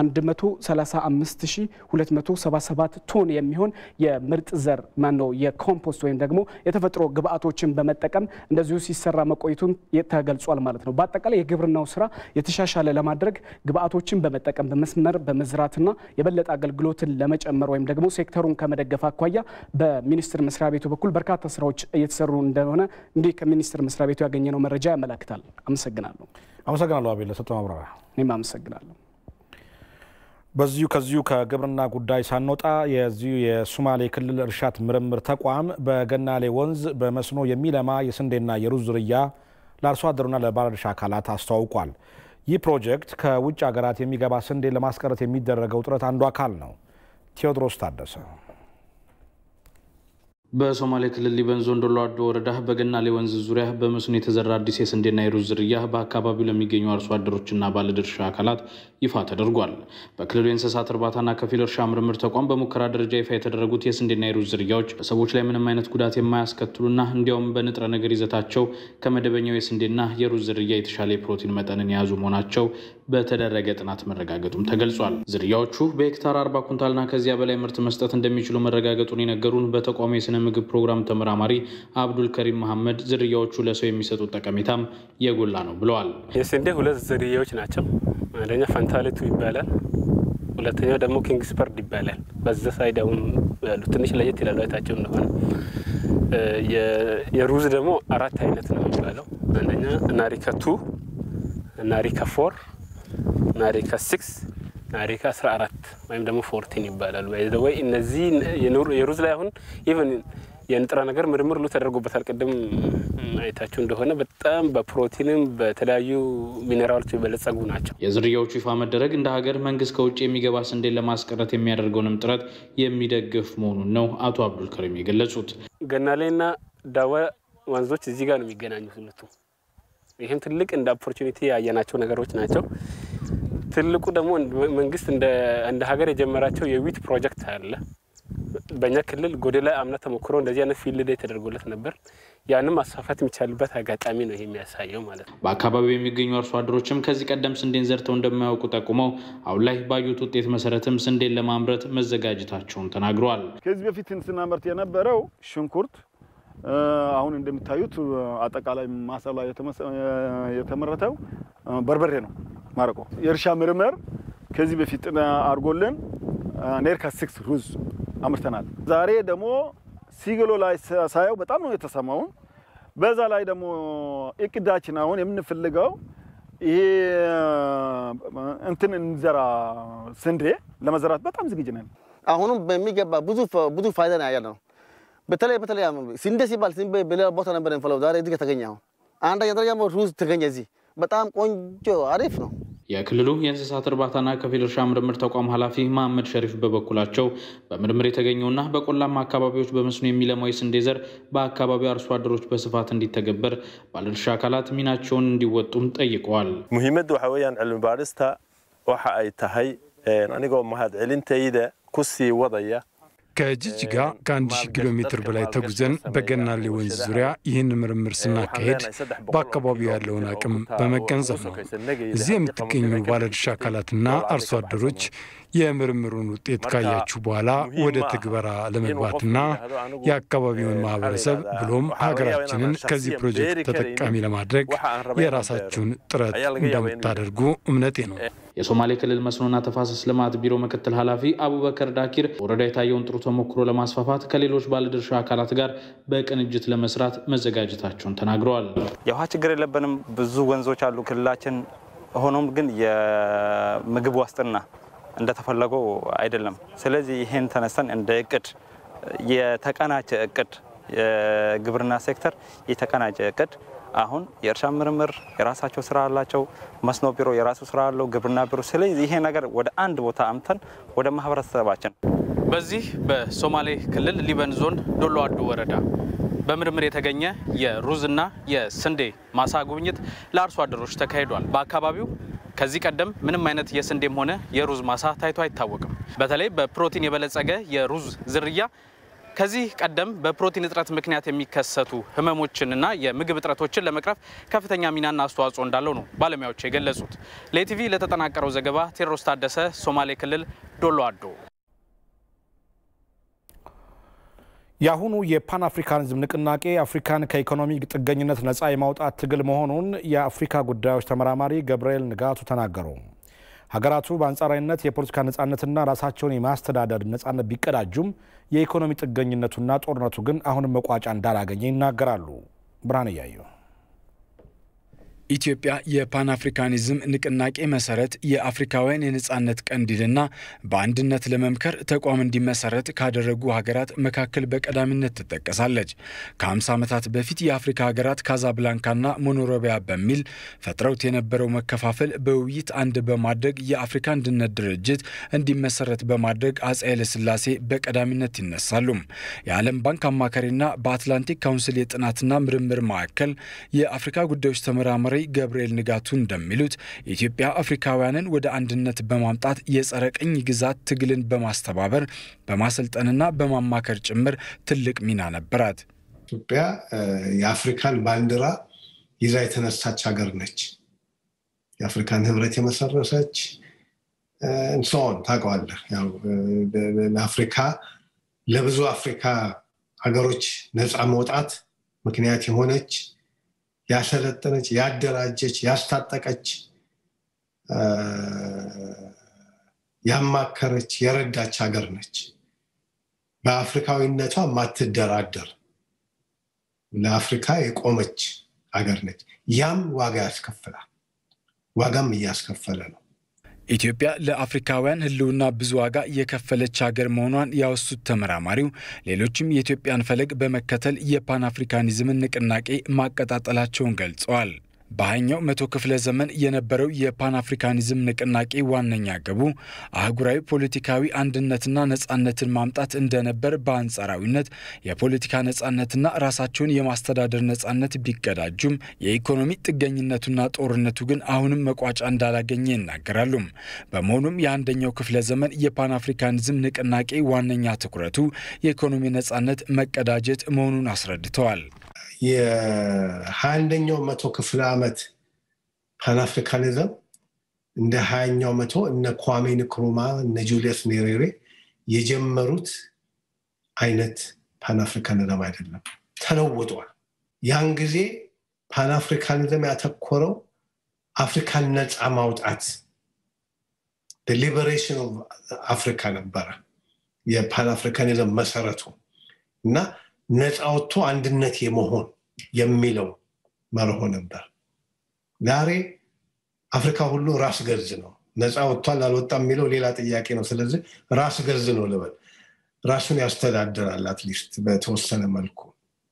135277 ቶን የሚሆን የምርጥ ዘር ማነው የኮምፖስት ወይም ደግሞ የተፈጥሮ ግብአቶችን በመጠቀም እንደዚሁ ሲሰራ መቆየቱን ተገልጿል ማለት ነው። በአጠቃላይ የግብርናው ስራ የተሻሻለ ለማድረግ ግብአቶችን በመጠቀም በመስመር በመዝራትና የበለጠ አገልግሎትን ለመጨመር ወይም ደግሞ ሴክተሩን ከመደገፍ አኳያ በሚኒስቴር መስሪያ ቤቱ በኩል በርካታ ስራዎች እየተሰሩ እንደሆነ እንዲህ ከሚኒስቴር መስሪያ ቤቱ ያገኘነው መረጃ ያመላክታል። አመሰግናለሁ። አመሰግናለሁ አቤል ለሰጠው ማብራሪያ። እኔም አመሰግናለሁ። በዚሁ ከዚሁ ከግብርና ጉዳይ ሳንወጣ የዚሁ የሶማሌ ክልል እርሻት ምርምር ተቋም በገናሌ ወንዝ በመስኖ የሚለማ የስንዴና የሩዝ ዝርያ ለአርሶ አደሩና ለባለድርሻ አካላት አስተዋውቋል። ይህ ፕሮጀክት ከውጭ ሀገራት የሚገባ ስንዴ ለማስቀረት የሚደረገው ጥረት አንዱ አካል ነው። ቴዎድሮስ ታደሰ በሶማሌ ክልል ሊበን ዞን ዶሎ አዶ ወረዳ በገናሌ ወንዝ ዙሪያ በመስኖ የተዘራ አዲስ የስንዴና የሩዝ ዝርያ በአካባቢው ለሚገኙ አርሶ አደሮችና ባለድርሻ አካላት ይፋ ተደርጓል። በክልሉ የእንስሳት እርባታና ከፊል እርሻ ምርምር ተቋም በሙከራ ደረጃ ይፋ የተደረጉት የስንዴና የሩዝ ዝርያዎች በሰዎች ላይ ምንም አይነት ጉዳት የማያስከትሉና እንዲያውም በንጥረ ነገር ይዘታቸው ከመደበኛው የስንዴና የሩዝ ዝርያ የተሻለ የፕሮቲን መጠንን የያዙ መሆናቸው በተደረገ ጥናት መረጋገጡም ተገልጿል። ዝርያዎቹ በሄክታር አርባ ኩንታልና ከዚያ በላይ ምርት መስጠት እንደሚችሉ መረጋገጡን የነገሩን በተቋሙ የስነ ምግብ ፕሮግራም ተመራማሪ አብዱል ከሪም መሐመድ ዝርያዎቹ ለሰው የሚሰጡት ጠቀሜታም የጎላ ነው ብለዋል። የስንዴ ሁለት ዝርያዎች ናቸው። አንደኛ ፈንታሌቱ ይባላል፣ ሁለተኛው ደግሞ ኪንግስፐርድ ይባላል። በዛ ሳይድ አሁን ያሉ ትንሽ ለየት ይላሉ አይታቸው እንደሆነ። የሩዝ ደግሞ አራት አይነት ነው የሚባለው። አንደኛ ናሪካ ቱ፣ ናሪካ ፎር፣ ናሪካ ሲክስ ናሪካ 14 ወይም ደግሞ ፎርቲን ይባላሉ። ወይ እነዚህ የሩዝ ላይ አሁን ኢቨን የንጥረ ነገር ምርምር ሁሉ ተደርጎበታል። ቅድም አይታችሁ እንደሆነ በጣም በፕሮቲንም በተለያዩ ሚኔራሎች የበለጸጉ ናቸው። የዝርያዎቹ ይፋ መደረግ እንደ ሀገር መንግስት ከውጭ የሚገባ ስንዴን ለማስቀረት የሚያደርገውንም ጥረት የሚደግፍ መሆኑን ነው አቶ አብዱል ከሪም የገለጹት። ገናሌና ዳዋ ወንዞች እዚህ ጋር ነው የሚገናኙት ሁለቱ። ይህም ትልቅ እንደ ኦፖርቹኒቲ ያየናቸው ነገሮች ናቸው። ትልቁ ደግሞ መንግስት እንደ ሀገር የጀመራቸው የዊት ፕሮጀክት አለ። በእኛ ክልል ጎዴ ላይ አምና ተሞክሮ እንደዚህ አይነት ፊልድ ዴይ ተደርጎለት ነበር። ያንም ማስፋፋት የሚቻልበት አጋጣሚ ነው ይሄ የሚያሳየው ማለት ነው። በአካባቢው የሚገኙ አርሶ አደሮችም ከዚህ ቀደም ስንዴን ዘርተው እንደማያውቁ ጠቁመው አሁን ላይ ባዩት ውጤት መሰረትም ስንዴን ለማምረት መዘጋጀታቸውን ተናግረዋል። ከዚህ በፊት ስናመርት የነበረው ሽንኩርት፣ አሁን እንደምታዩት አጠቃላይ ማሳ ላይ የተመረተው በርበሬ ነው። ማረቆ የእርሻ ምርምር ከዚህ በፊት አድርጎልን ኔርካ ሲክስ ሩዝ አምርተናል። ዛሬ ደግሞ ሲግሎ ላይ ሳየው በጣም ነው የተሰማውን። በዛ ላይ ደግሞ እቅዳችን አሁን የምንፈልገው ይሄ እንትን እንዘራ ስንዴ ለመዘራት በጣም ዝግጅ ነን። አሁንም በሚገባ ብዙ ብዙ ፋይዳ ነው ያለ ነው። በተለይ በተለይ ስንዴ ሲባል በሌላ ቦታ ነበር የምንፈለው፣ ዛሬ እዚህ ተገኘ። አሁን አንደኛ ደረጃ ሩዝ ተገኘ እዚህ። በጣም ቆንጆ አሪፍ ነው። የክልሉ የእንስሳት እርባታና ከፊል እርሻ ምርምር ተቋም ኃላፊ መሐመድ ሸሪፍ በበኩላቸው በምርምር የተገኘውና በቆላማ አካባቢዎች በመስኖ የሚለማው የስንዴ ዘር በአካባቢው አርሶ አደሮች በስፋት እንዲተገበር ባለድርሻ አካላት ሚናቸውን እንዲወጡም ጠይቀዋል። muhiimaddu waxa weeyaan cilmi baadhista waxa ay tahay anigoo mahadcelintayda ku sii wadaya ከጅጅጋ ከአንድ ሺህ ኪሎ ሜትር በላይ ተጉዘን በገናሌ ወንዝ ዙሪያ ይህን ምርምር ስናካሄድ በአካባቢው ያለውን አቅም በመገንዘብ ነው። እዚህ የምትገኙ ባለድርሻ አካላትና አርሶ አደሮች የምርምሩን ውጤት ካያችሁ በኋላ ወደ ትግበራ ለመግባትና የአካባቢውን ማህበረሰብ ብሎም ሀገራችንን ከዚህ ፕሮጀክት ተጠቃሚ ለማድረግ የራሳችሁን ጥረት እንደምታደርጉ እምነቴ ነው። የሶማሌ ክልል መስኖና ተፋሰስ ልማት ቢሮ ምክትል ኃላፊ አቡበከር ዳኪር ወረዳ የታየውን ጥሩ ተሞክሮ ለማስፋፋት ከሌሎች ባለድርሻ አካላት ጋር በቅንጅት ለመስራት መዘጋጀታቸውን ተናግረዋል። የውሃ ችግር የለብንም። ብዙ ወንዞች አሉ ክልላችን። ሆኖም ግን የምግብ ዋስትና እንደተፈለገው አይደለም። ስለዚህ ይሄን ተነስተን እንደ እቅድ የተቀናጀ እቅድ የግብርና ሴክተር የተቀናጀ እቅድ አሁን የእርሻ ምርምር የራሳቸው ስራ አላቸው። መስኖ ቢሮ የራሱ ስራ አለው። ግብርና ቢሮ። ስለዚህ ይሄ ነገር ወደ አንድ ቦታ አምተን ወደ ማህበረሰባችን በዚህ በሶማሌ ክልል ሊበን ዞን ዶሎ አዱ ወረዳ በምርምር የተገኘ የሩዝና የስንዴ ማሳ ጉብኝት ለአርሶ አደሮች ተካሂዷል። በአካባቢው ከዚህ ቀደም ምንም አይነት የስንዴም ሆነ የሩዝ ማሳ ታይቶ አይታወቅም። በተለይ በፕሮቲን የበለጸገ የሩዝ ዝርያ ከዚህ ቀደም በፕሮቲን እጥረት ምክንያት የሚከሰቱ ህመሞችንና የምግብ እጥረቶችን ለመቅረፍ ከፍተኛ ሚናና አስተዋጽኦ እንዳለው ነው ባለሙያዎች የገለጹት። ለኢቲቪ ለተጠናቀረው ዘገባ ቴዎድሮስ ታደሰ፣ ሶማሌ ክልል ዶሎ አዶ። የአሁኑ የፓን አፍሪካኒዝም ንቅናቄ አፍሪካን ከኢኮኖሚ ጥገኝነት ነፃ የማውጣት ትግል መሆኑን የአፍሪካ ጉዳዮች ተመራማሪ ገብርኤል ንጋቱ ተናገሩ። ሀገራቱ በአንጻራዊነት የፖለቲካ ነፃነትና ራሳቸውን የማስተዳደር ነፃነት ቢቀዳጁም የኢኮኖሚ ጥገኝነቱና ጦርነቱ ግን አሁንም መቋጫ እንዳላገኘ ይናገራሉ። ብርሃን እያየው ኢትዮጵያ የፓን አፍሪካኒዝም ንቅናቄ መሰረት የአፍሪካውያን የነጻነት ቀንዲልና በአንድነት ለመምከር ተቋም እንዲመሰረት ካደረጉ ሀገራት መካከል በቀዳሚነት ትጠቀሳለች። ከ50 ዓመታት በፊት የአፍሪካ ሀገራት ካዛብላንካና ሞኖሮቢያ በሚል ፈጥረውት የነበረው መከፋፈል በውይይት አንድ በማድረግ የአፍሪካ አንድነት ድርጅት እንዲመሰረት በማድረግ አፄ ኃይለሥላሴ በቀዳሚነት ይነሳሉ። የዓለም ባንክ አማካሪና በአትላንቲክ ካውንስል የጥናትና ምርምር ማዕከል የአፍሪካ ጉዳዮች ተመራማሪ ገብርኤል ንጋቱ እንደሚሉት ኢትዮጵያ አፍሪካውያንን ወደ አንድነት በማምጣት የጸረ ቅኝ ግዛት ትግልን በማስተባበር በማሰልጠንና በማማከር ጭምር ትልቅ ሚና ነበራት። ኢትዮጵያ የአፍሪካን ባንዲራ ይዛ የተነሳች ሀገር ነች። የአፍሪካን ህብረት የመሰረሰች እንሰሆን ታውቀዋለህ። ለአፍሪካ ለብዙ አፍሪካ ሀገሮች ነፃ መውጣት ምክንያት የሆነች ያሰለጠነች፣ ያደራጀች፣ ያስታጠቀች፣ ያማከረች፣ የረዳች ሀገር ነች። በአፍሪካዊነቷ ማትደራደር ለአፍሪካ የቆመች ሀገር ነች። ያም ዋጋ ያስከፍላል። ዋጋም እያስከፈለ ነው። ኢትዮጵያ ለአፍሪካውያን ሕልውና ብዙ ዋጋ የከፈለች ሀገር መሆኗን ያወሱት ተመራማሪው ሌሎችም የኢትዮጵያን ፈለግ በመከተል የፓን አፍሪካኒዝምን ንቅናቄ ማቀጣጠላቸውን ገልጸዋል። በሃያኛው መቶ ክፍለ ዘመን የነበረው የፓን አፍሪካኒዝም ንቅናቄ ዋነኛ ግቡ አህጉራዊ ፖለቲካዊ አንድነትና ነጻነትን ማምጣት እንደነበር፣ በአንጻራዊነት የፖለቲካ ነጻነትና ራሳቸውን የማስተዳደር ነጻነት ቢቀዳጁም የኢኮኖሚ ጥገኝነቱና ጦርነቱ ግን አሁንም መቋጫ እንዳላገኘ ይናገራሉ። በመሆኑም የአንደኛው ክፍለ ዘመን የፓን አፍሪካኒዝም ንቅናቄ ዋነኛ ትኩረቱ የኢኮኖሚ ነጻነት መቀዳጀት መሆኑን አስረድተዋል። የሀያ አንደኛው መቶ ክፍለ ዓመት ፓንአፍሪካኒዝም እንደ ሀያኛው መቶ እነ ኳሜ ንክሩማ እነ ጁልየስ ኔሬሬ የጀመሩት አይነት ፓንአፍሪካኒዝም አይደለም። ተለውጧል። ያን ጊዜ ፓንአፍሪካኒዝም ያተኮረው አፍሪካን ነፃ ማውጣት ሊበሬሽን ኦፍ አፍሪካ ነበረ የፓንአፍሪካኒዝም መሰረቱ እና ነፃ ወጥቶ አንድነት የመሆን የሚለው መርሆ ነበር። ዛሬ አፍሪካ ሁሉ ራስ ገዝ ነው። ነፃ ወጥቷል አልወጣም የሚለው ሌላ ጥያቄ ነው። ስለዚህ ራስ ገዝ ነው ልበል፣ ራሱን ያስተዳድራል አትሊስት በተወሰነ መልኩ።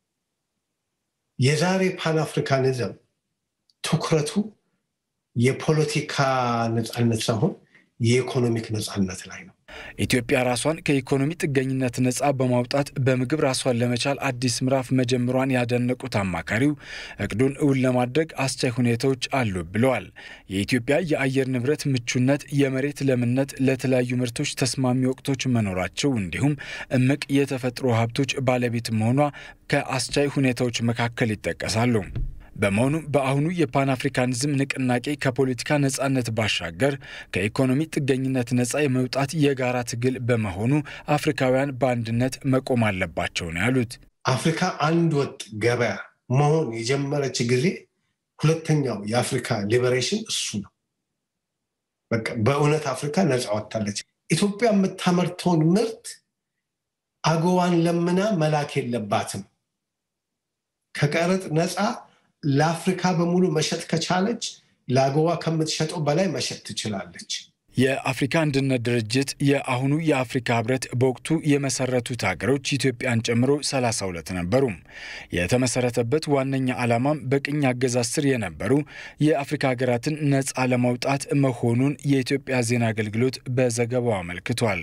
የዛሬ ፓንአፍሪካኒዝም ትኩረቱ የፖለቲካ ነፃነት ሳይሆን የኢኮኖሚክ ነፃነት ላይ ነው። ኢትዮጵያ ራሷን ከኢኮኖሚ ጥገኝነት ነፃ በማውጣት በምግብ ራሷን ለመቻል አዲስ ምዕራፍ መጀመሯን ያደነቁት አማካሪው እቅዱን እውን ለማድረግ አስቻይ ሁኔታዎች አሉ ብለዋል። የኢትዮጵያ የአየር ንብረት ምቹነት፣ የመሬት ለምነት፣ ለተለያዩ ምርቶች ተስማሚ ወቅቶች መኖራቸው እንዲሁም እምቅ የተፈጥሮ ሀብቶች ባለቤት መሆኗ ከአስቻይ ሁኔታዎች መካከል ይጠቀሳሉ። በመሆኑ በአሁኑ የፓን አፍሪካኒዝም ንቅናቄ ከፖለቲካ ነጻነት ባሻገር ከኢኮኖሚ ጥገኝነት ነጻ የመውጣት የጋራ ትግል በመሆኑ አፍሪካውያን በአንድነት መቆም አለባቸው ነው ያሉት። አፍሪካ አንድ ወጥ ገበያ መሆን የጀመረች ጊዜ ሁለተኛው የአፍሪካ ሊበሬሽን እሱ ነው። በቃ በእውነት አፍሪካ ነፃ ወጥታለች። ኢትዮጵያ የምታመርተውን ምርት አገዋን ለምና መላክ የለባትም። ከቀረጥ ነፃ ለአፍሪካ በሙሉ መሸጥ ከቻለች ለአገዋ ከምትሸጠው በላይ መሸጥ ትችላለች። የአፍሪካ አንድነት ድርጅት የአሁኑ የአፍሪካ ህብረት በወቅቱ የመሰረቱት ሀገሮች ኢትዮጵያን ጨምሮ 32 ነበሩ። የተመሰረተበት ዋነኛ ዓላማም በቅኝ አገዛዝ ስር የነበሩ የአፍሪካ ሀገራትን ነፃ ለማውጣት መሆኑን የኢትዮጵያ ዜና አገልግሎት በዘገባው አመልክቷል።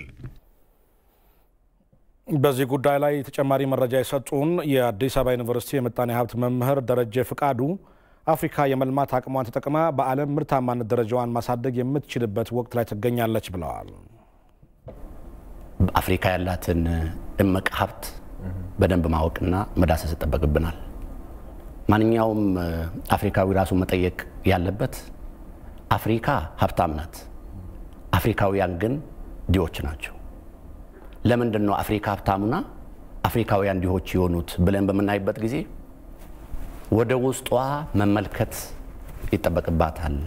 በዚህ ጉዳይ ላይ ተጨማሪ መረጃ የሰጡን የአዲስ አበባ ዩኒቨርሲቲ የምጣኔ ሀብት መምህር ደረጀ ፍቃዱ አፍሪካ የመልማት አቅሟን ተጠቅማ በዓለም ምርታማነት ደረጃዋን ማሳደግ የምትችልበት ወቅት ላይ ትገኛለች ብለዋል። አፍሪካ ያላትን እምቅ ሀብት በደንብ ማወቅና መዳሰስ ይጠበቅብናል። ማንኛውም አፍሪካዊ ራሱ መጠየቅ ያለበት አፍሪካ ሀብታም ናት፣ አፍሪካውያን ግን ድሆች ናቸው። ለምንድን ነው አፍሪካ ሀብታሙና አፍሪካውያን ድሆች የሆኑት ብለን በምናይበት ጊዜ ወደ ውስጧ መመልከት ይጠበቅባታል።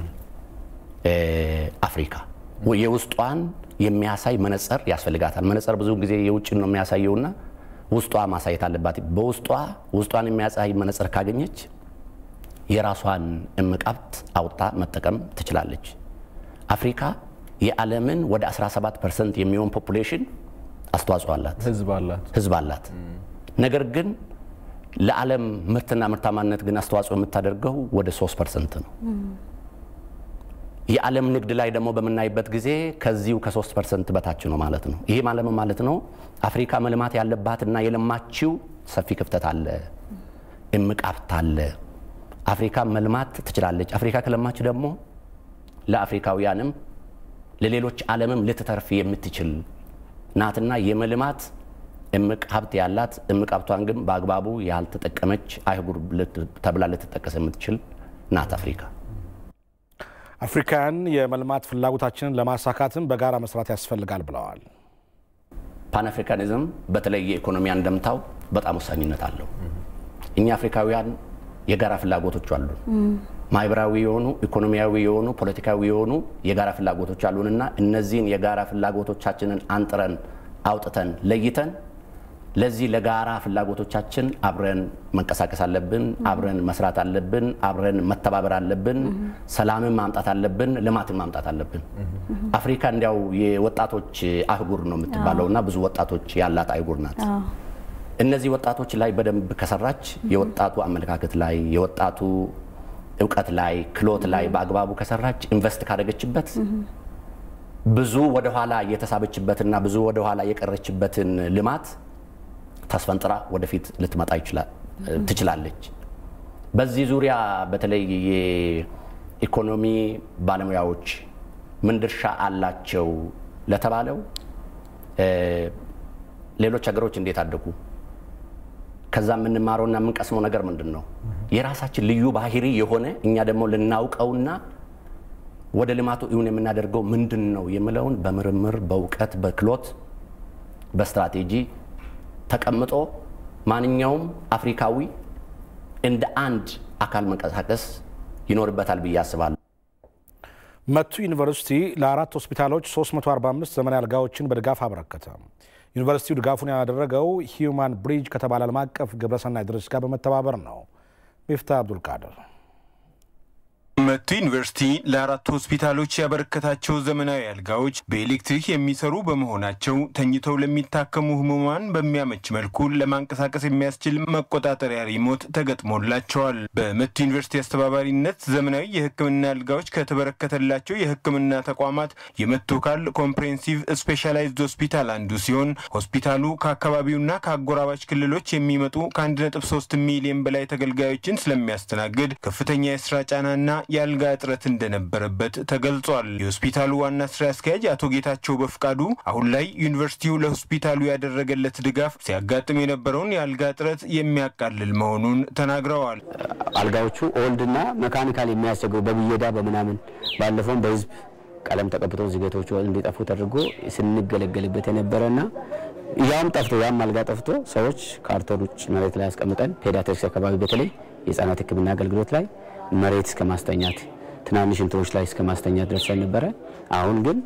አፍሪካ የውስጧን የሚያሳይ መነጽር ያስፈልጋታል። መነጽር ብዙ ጊዜ የውጭን ነው የሚያሳየውና ውስጧ ማሳየት አለባት። በውስጧ ውስጧን የሚያሳይ መነጽር ካገኘች የራሷን እምቅ ሀብት አውጣ መጠቀም ትችላለች። አፍሪካ የዓለምን ወደ 17 ፐርሰንት የሚሆን ፖፑሌሽን አስተዋጽኦ አላት፣ ህዝብ አላት። ነገር ግን ለዓለም ምርትና ምርታማነት ግን አስተዋጽኦ የምታደርገው ወደ 3 ፐርሰንት ነው። የዓለም ንግድ ላይ ደግሞ በምናይበት ጊዜ ከዚሁ ከ3 ፐርሰንት በታች ነው ማለት ነው። ይሄ ማለት ማለት ነው አፍሪካ መልማት ያለባትና የለማችው ሰፊ ክፍተት አለ፣ እምቅ ሀብት አለ። አፍሪካ መልማት ትችላለች። አፍሪካ ከለማች ደግሞ ለአፍሪካውያንም ለሌሎች ዓለምም ልትተርፍ የምትችል ናትና የመልማት እምቅ ሀብት ያላት እምቅ ሀብቷን ግን በአግባቡ ያልተጠቀመች አህጉር ተብላ ልትጠቀስ የምትችል ናት አፍሪካ። አፍሪካውያን የመልማት ፍላጎታችንን ለማሳካትም በጋራ መስራት ያስፈልጋል ብለዋል። ፓንአፍሪካኒዝም በተለይ የኢኮኖሚ አንደምታው በጣም ወሳኝነት አለው። እኛ አፍሪካውያን የጋራ ፍላጎቶች አሉን። ማህበራዊ የሆኑ ኢኮኖሚያዊ የሆኑ ፖለቲካዊ የሆኑ የጋራ ፍላጎቶች አሉንና እነዚህን የጋራ ፍላጎቶቻችንን አንጥረን አውጥተን ለይተን ለዚህ ለጋራ ፍላጎቶቻችን አብረን መንቀሳቀስ አለብን። አብረን መስራት አለብን። አብረን መተባበር አለብን። ሰላምን ማምጣት አለብን። ልማትን ማምጣት አለብን። አፍሪካ እንዲያው የወጣቶች አህጉር ነው የምትባለው እና ብዙ ወጣቶች ያላት አህጉር ናት። እነዚህ ወጣቶች ላይ በደንብ ከሰራች የወጣቱ አመለካከት ላይ የወጣቱ እውቀት ላይ ክሎት ላይ በአግባቡ ከሰራች ኢንቨስት ካደረገችበት ብዙ ወደኋላ የተሳበችበትና ብዙ ወደኋላ የቀረችበትን ልማት ታስፈንጥራ ወደፊት ልትመጣ ትችላለች። በዚህ ዙሪያ በተለይ የኢኮኖሚ ባለሙያዎች ምን ድርሻ አላቸው ለተባለው ሌሎች ሀገሮች እንዴት አደጉ? ከዛ የምንማረውና የምንቀስመው ነገር ምንድን ነው? የራሳችን ልዩ ባህሪ የሆነ እኛ ደግሞ ልናውቀውና ወደ ልማቱ እውን የምናደርገው ምንድን ነው የሚለውን በምርምር በእውቀት በክሎት በስትራቴጂ ተቀምጦ ማንኛውም አፍሪካዊ እንደ አንድ አካል መንቀሳቀስ ይኖርበታል ብዬ አስባለሁ። መቱ ዩኒቨርሲቲ ለአራት ሆስፒታሎች 345 ዘመናዊ አልጋዎችን በድጋፍ አበረከተ። ዩኒቨርሲቲው ድጋፉን ያደረገው ሂዩማን ብሪጅ ከተባለ ዓለም አቀፍ ግብረሰናይ ድርጅት ጋር በመተባበር ነው። ሚፍታ አብዱልቃድር መቱ ዩኒቨርሲቲ ለአራት ሆስፒታሎች ያበረከታቸው ዘመናዊ አልጋዎች በኤሌክትሪክ የሚሰሩ በመሆናቸው ተኝተው ለሚታከሙ ህሙማን በሚያመች መልኩ ለማንቀሳቀስ የሚያስችል መቆጣጠሪያ ሪሞት ተገጥሞላቸዋል። በመቱ ዩኒቨርሲቲ አስተባባሪነት ዘመናዊ የሕክምና አልጋዎች ከተበረከተላቸው የሕክምና ተቋማት የመቱ ካል ኮምፕሬሄንሲቭ ስፔሻላይዝድ ሆስፒታል አንዱ ሲሆን ሆስፒታሉ ከአካባቢውና ከአጎራባች ክልሎች የሚመጡ ከ1.3 ሚሊዮን በላይ ተገልጋዮችን ስለሚያስተናግድ ከፍተኛ የስራ ጫናና የአልጋ እጥረት እንደነበረበት ተገልጿል። የሆስፒታሉ ዋና ስራ አስኪያጅ አቶ ጌታቸው በፍቃዱ አሁን ላይ ዩኒቨርሲቲው ለሆስፒታሉ ያደረገለት ድጋፍ ሲያጋጥም የነበረውን የአልጋ እጥረት የሚያቃልል መሆኑን ተናግረዋል። አልጋዎቹ ኦልድና መካኒካል የሚያስቸግሩ በብየዳ በምናምን ባለፈውም በህዝብ ቀለም ተቀብቶ ዝገቶቹ እንዲጠፉ ተደርጎ ስንገለገልበት የነበረና ያም ጠፍቶ ያም አልጋ ጠፍቶ ሰዎች ካርቶን ውጭ መሬት ላይ ያስቀምጠን ፔዲያትሪክስ አካባቢ በተለይ የህጻናት ሕክምና አገልግሎት ላይ መሬት እስከ ማስተኛት ትናንሽ እንትኖች ላይ እስከ ማስተኛት ደርሰን ነበረ። አሁን ግን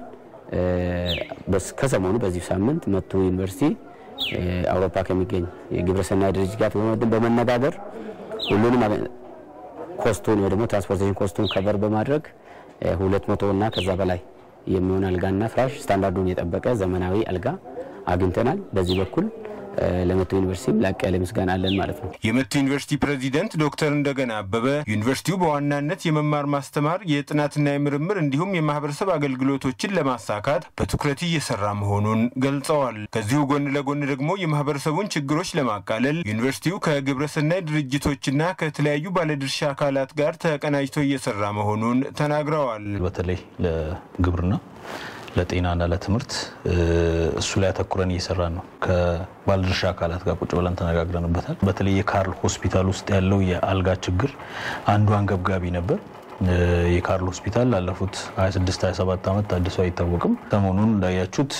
ከሰሞኑ በዚህ ሳምንት መቱ ዩኒቨርሲቲ አውሮፓ ከሚገኝ የግብረሰናይ ድርጅት ጋር በመነጋገር ሁሉንም ኮስቱን ወይ ደግሞ ትራንስፖርቴሽን ኮስቱን ከበር በማድረግ ሁለት መቶ እና ከዛ በላይ የሚሆን አልጋና ፍራሽ ስታንዳርዱን የጠበቀ ዘመናዊ አልጋ አግኝተናል። በዚህ በኩል ለመቱ ዩኒቨርሲቲም ላቅ ያለ ምስጋና አለን ማለት ነው። የመቱ ዩኒቨርሲቲ ፕሬዚደንት ዶክተር እንደገና አበበ ዩኒቨርሲቲው በዋናነት የመማር ማስተማር፣ የጥናትና የምርምር እንዲሁም የማህበረሰብ አገልግሎቶችን ለማሳካት በትኩረት እየሰራ መሆኑን ገልጸዋል። ከዚሁ ጎን ለጎን ደግሞ የማህበረሰቡን ችግሮች ለማቃለል ዩኒቨርሲቲው ከግብረሰናይ ድርጅቶችና ከተለያዩ ባለድርሻ አካላት ጋር ተቀናጅቶ እየሰራ መሆኑን ተናግረዋል። በተለይ ለግብርና ለጤናና ለትምህርት እሱ ላይ አተኩረን እየሰራን ነው። ከባለድርሻ አካላት ጋር ቁጭ ብለን ተነጋግረንበታል። በተለይ የካርል ሆስፒታል ውስጥ ያለው የአልጋ ችግር አንዱ አንገብጋቢ ነበር። የካርል ሆስፒታል ላለፉት 26 27 ዓመት ታድሶ አይታወቅም። ሰሞኑን እንዳያችሁት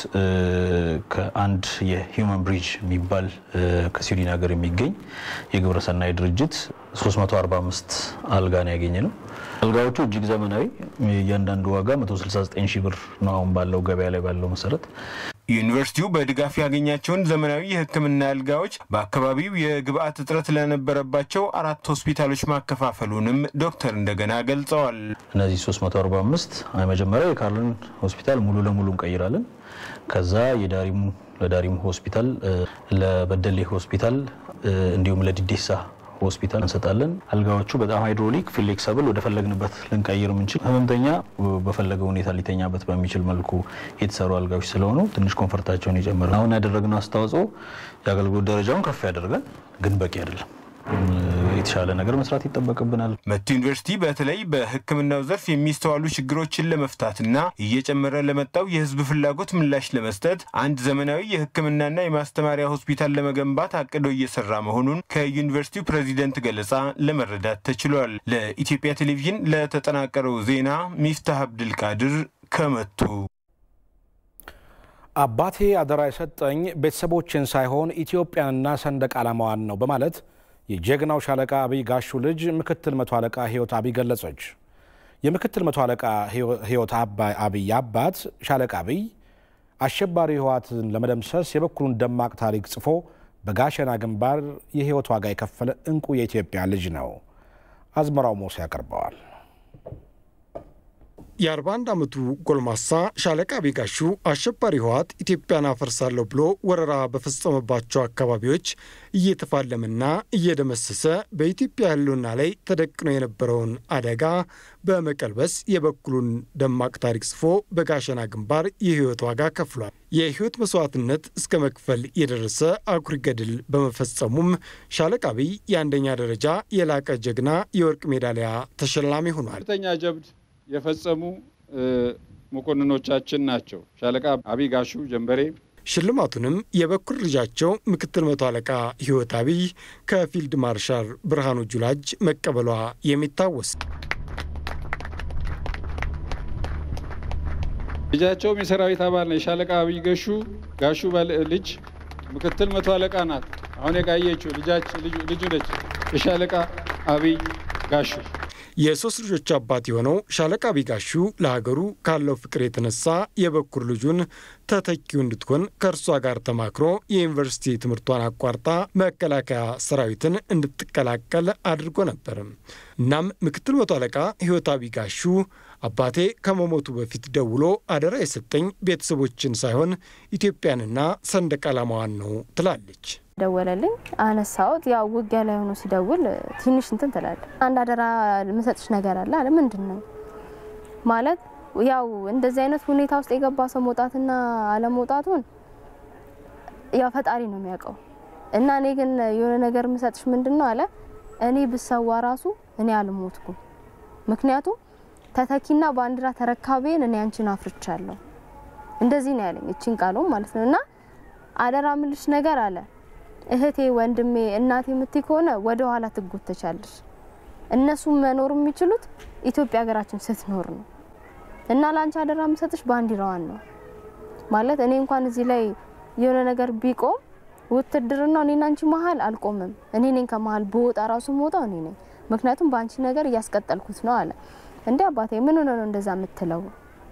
ከአንድ የሂውማን ብሪጅ የሚባል ከስዊድን ሀገር የሚገኝ የግብረሰናይ ድርጅት 345 አልጋ ነው ያገኘ ነው። አልጋዎቹ እጅግ ዘመናዊ፣ እያንዳንዱ ዋጋ 169 ሺህ ብር ነው አሁን ባለው ገበያ ላይ ባለው መሰረት። ዩኒቨርሲቲው በድጋፍ ያገኛቸውን ዘመናዊ የሕክምና አልጋዎች በአካባቢው የግብአት እጥረት ለነበረባቸው አራት ሆስፒታሎች ማከፋፈሉንም ዶክተር እንደገና ገልጸዋል። እነዚህ 345 መጀመሪያ የካርልን ሆስፒታል ሙሉ ለሙሉ እንቀይራለን። ከዛ የዳሪሙ ለዳሪሙ ሆስፒታል፣ ለበደሌ ሆስፒታል እንዲሁም ለዲዴሳ ሆስፒታል እንሰጣለን። አልጋዎቹ በጣም ሃይድሮሊክ ፍሌክሰብል ወደ ፈለግንበት ልንቀይር የምንችል ህመምተኛ በፈለገው ሁኔታ ሊተኛበት በሚችል መልኩ የተሰሩ አልጋዎች ስለሆኑ ትንሽ ኮንፈርታቸውን ይጨምራል። አሁን ያደረግነው አስተዋጽኦ የአገልግሎት ደረጃውን ከፍ ያደርጋል፣ ግን በቂ አይደለም። የተሻለ ነገር መስራት ይጠበቅብናል። መቱ ዩኒቨርሲቲ በተለይ በሕክምናው ዘርፍ የሚስተዋሉ ችግሮችን ለመፍታትና እየጨመረ ለመጣው የህዝብ ፍላጎት ምላሽ ለመስጠት አንድ ዘመናዊ የሕክምናና የማስተማሪያ ሆስፒታል ለመገንባት አቅዶ እየሰራ መሆኑን ከዩኒቨርሲቲው ፕሬዚደንት ገለጻ ለመረዳት ተችሏል። ለኢትዮጵያ ቴሌቪዥን ለተጠናቀረው ዜና ሚፍታህ አብድልቃድር ከመቱ። አባቴ አደራ የሰጠኝ ቤተሰቦችን ሳይሆን ኢትዮጵያንና ሰንደቅ ዓላማዋን ነው በማለት የጀግናው ሻለቃ አብይ ጋሹ ልጅ ምክትል መቶ አለቃ ህይወት አብይ ገለጸች። የምክትል መቶ አለቃ ህይወት አብይ አባት ሻለቃ አብይ አሸባሪ ህወሓትን ለመደምሰስ የበኩሉን ደማቅ ታሪክ ጽፎ በጋሸና ግንባር የህይወት ዋጋ የከፈለ እንቁ የኢትዮጵያ ልጅ ነው። አዝመራው ሞሴ ያቀርበዋል። የ41 ዓመቱ ጎልማሳ ሻለቃ አብይ ጋሹ አሸባሪ ህወሓት ኢትዮጵያን አፈርሳለሁ ብሎ ወረራ በፈጸመባቸው አካባቢዎች እየተፋለመና እየደመሰሰ በኢትዮጵያ ህልውና ላይ ተደቅኖ የነበረውን አደጋ በመቀልበስ የበኩሉን ደማቅ ታሪክ ጽፎ በጋሸና ግንባር የህይወት ዋጋ ከፍሏል። የህይወት መስዋዕትነት እስከ መክፈል የደረሰ አኩሪ ገድል በመፈጸሙም ሻለቃ አብይ የአንደኛ ደረጃ የላቀ ጀግና የወርቅ ሜዳሊያ ተሸላሚ ሆኗል። ጀብድ የፈጸሙ መኮንኖቻችን ናቸው። ሻለቃ አብይ ጋሹ ጀንበሬ ሽልማቱንም የበኩር ልጃቸው ምክትል መቶ አለቃ ህይወት አብይ ከፊልድ ማርሻል ብርሃኑ ጁላ እጅ መቀበሏ የሚታወስ ልጃቸውም የሰራዊት አባል ነው። የሻለቃ አብይ ገሹ ጋሹ ልጅ ምክትል መቶ አለቃ ናት። አሁን የጋየችው ልጁ ነች። የሻለቃ አብይ ጋሹ የሶስት ልጆች አባት የሆነው ሻለቃ ቢጋሹ ለሀገሩ ካለው ፍቅር የተነሳ የበኩር ልጁን ተተኪው እንድትሆን ከእርሷ ጋር ተማክሮ የዩኒቨርሲቲ ትምህርቷን አቋርጣ መከላከያ ሰራዊትን እንድትቀላቀል አድርጎ ነበር። እናም ምክትል መቶ አለቃ ህይወት ቢጋሹ አባቴ ከመሞቱ በፊት ደውሎ አደራ የሰጠኝ ቤተሰቦችን ሳይሆን ኢትዮጵያንና ሰንደቅ ዓላማዋን ነው ትላለች። ደወለልኝ፣ አነሳሁት። ያው ውጊያ ላይ ሆኖ ሲደውል ትንሽ እንትን ትላለ። አንድ አደራ የምሰጥሽ ነገር አለ አለ። ምንድን ነው ማለት? ያው እንደዚህ አይነት ሁኔታ ውስጥ የገባ ሰው መውጣትና አለመውጣቱን ያው ፈጣሪ ነው የሚያውቀው። እና እኔ ግን የሆነ ነገር የምሰጥሽ ምንድን ነው አለ። እኔ ብሰዋ ራሱ እኔ አልሞትኩም። ምክንያቱም ተተኪና ባንዲራ ተረካቤን እኔ አንቺን አፍርቻለሁ። እንደዚህ ነው ያለኝ፣ እቺን ቃሉም ማለት ነው። እና አደራ ምልሽ ነገር አለ እህቴ፣ ወንድሜ፣ እናቴ የምትይ ከሆነ ወደ ኋላ ትጎተቻለሽ። እነሱ መኖር የሚችሉት ኢትዮጵያ ሀገራችን ስትኖር ነው እና ለአንቺ አደራ የምሰጥሽ ባንዲራዋን ነው ማለት እኔ እንኳን እዚህ ላይ የሆነ ነገር ቢቆም ውትድርና እኔና አንቺ መሀል አልቆምም። እኔ ነኝ ከመሀል በወጣ ራሱ መውጣው እኔ ነኝ። ምክንያቱም በአንቺ ነገር እያስቀጠልኩት ነው አለ። እንዴ አባቴ ምን ሆነ ነው እንደዛ የምትለው?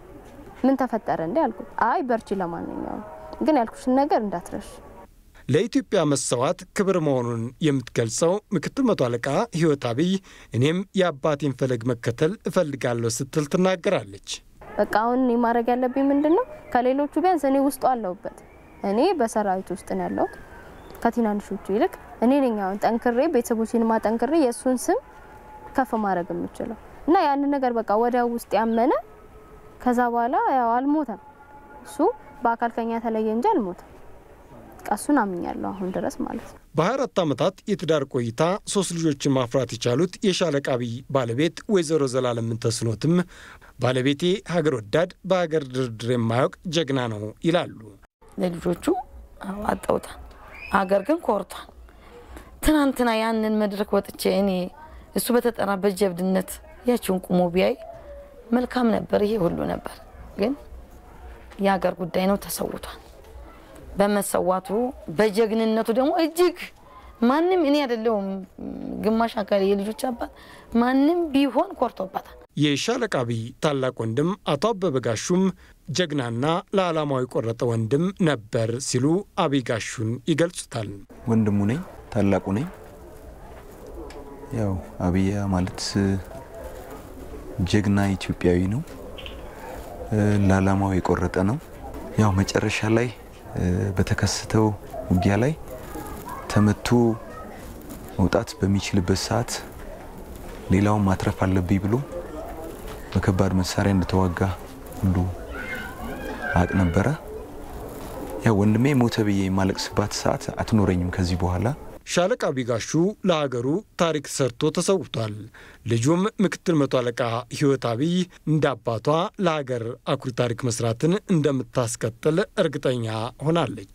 ምን ተፈጠረ እንዴ አልኩት። አይ በርቺ፣ ለማንኛውም ግን ያልኩሽን ነገር እንዳትረሽ ለኢትዮጵያ መሰዋት ክብር መሆኑን የምትገልጸው ምክትል መቶ አለቃ ህይወት አብይ እኔም የአባቴን ፈለግ መከተል እፈልጋለሁ ስትል ትናገራለች። በቃ አሁን እኔ ማድረግ ያለብኝ ምንድን ነው? ከሌሎቹ ቢያንስ እኔ ውስጡ አለሁበት። እኔ በሰራዊት ውስጥ ነው ያለሁት ከትናንሾቹ ይልቅ እኔ ነኝ አሁን ጠንክሬ ቤተሰቦችን ማጠንክሬ የእሱን ስም ከፍ ማድረግ የምችለው እና ያንን ነገር በቃ ወደ ውስጥ ያመነ ከዛ በኋላ ያው አልሞተም። እሱ በአካል ከኛ ተለየ እንጂ አልሞተም። እሱን አምኛለሁ አሁን ድረስ ማለት ነው። በ24 ዓመታት የትዳር ቆይታ ሶስት ልጆችን ማፍራት የቻሉት የሻለቃ አብይ ባለቤት ወይዘሮ ዘላለም ምንተስኖትም ባለቤቴ ሀገር ወዳድ፣ በሀገር ድርድር የማያውቅ ጀግና ነው ይላሉ። ለልጆቹ አጠውታል፣ ሀገር ግን ኮርቷል። ትናንትና ያንን መድረክ ወጥቼ እኔ እሱ በተጠራበት ጀብድነት ያችውን ቁሞ ቢያይ መልካም ነበር። ይሄ ሁሉ ነበር፣ ግን የሀገር ጉዳይ ነው፣ ተሰውቷል። በመሰዋቱ በጀግንነቱ ደግሞ እጅግ ማንም እኔ አይደለሁም ግማሽ አካል የልጆች አባት ማንም ቢሆን ኮርቶባታል። የሻለቃ አብይ ታላቅ ወንድም አቶ አበበ ጋሹም ጀግናና ለዓላማው የቆረጠ ወንድም ነበር ሲሉ አብይ ጋሹን ይገልጹታል። ወንድሙ ነኝ፣ ታላቁ ነኝ። ያው አብይ ማለት ጀግና ኢትዮጵያዊ ነው፣ ለዓላማው የቆረጠ ነው። ያው መጨረሻ ላይ በተከሰተው ውጊያ ላይ ተመቶ መውጣት በሚችልበት ሰዓት ሌላውን ማትረፍ አለብኝ ብሎ በከባድ መሳሪያ እንደተዋጋ ሁሉ አቅ ነበረ። ያው ወንድሜ ሞተ ብዬ የማለቅስባት ሰዓት አትኖረኝም ከዚህ በኋላ። ሻለቃ ቢጋሹ ለሀገሩ ታሪክ ሰርቶ ተሰውቷል። ልጁም ምክትል መቶ አለቃ ህይወት አብይ እንደ አባቷ ለሀገር አኩሪ ታሪክ መስራትን እንደምታስቀጥል እርግጠኛ ሆናለች።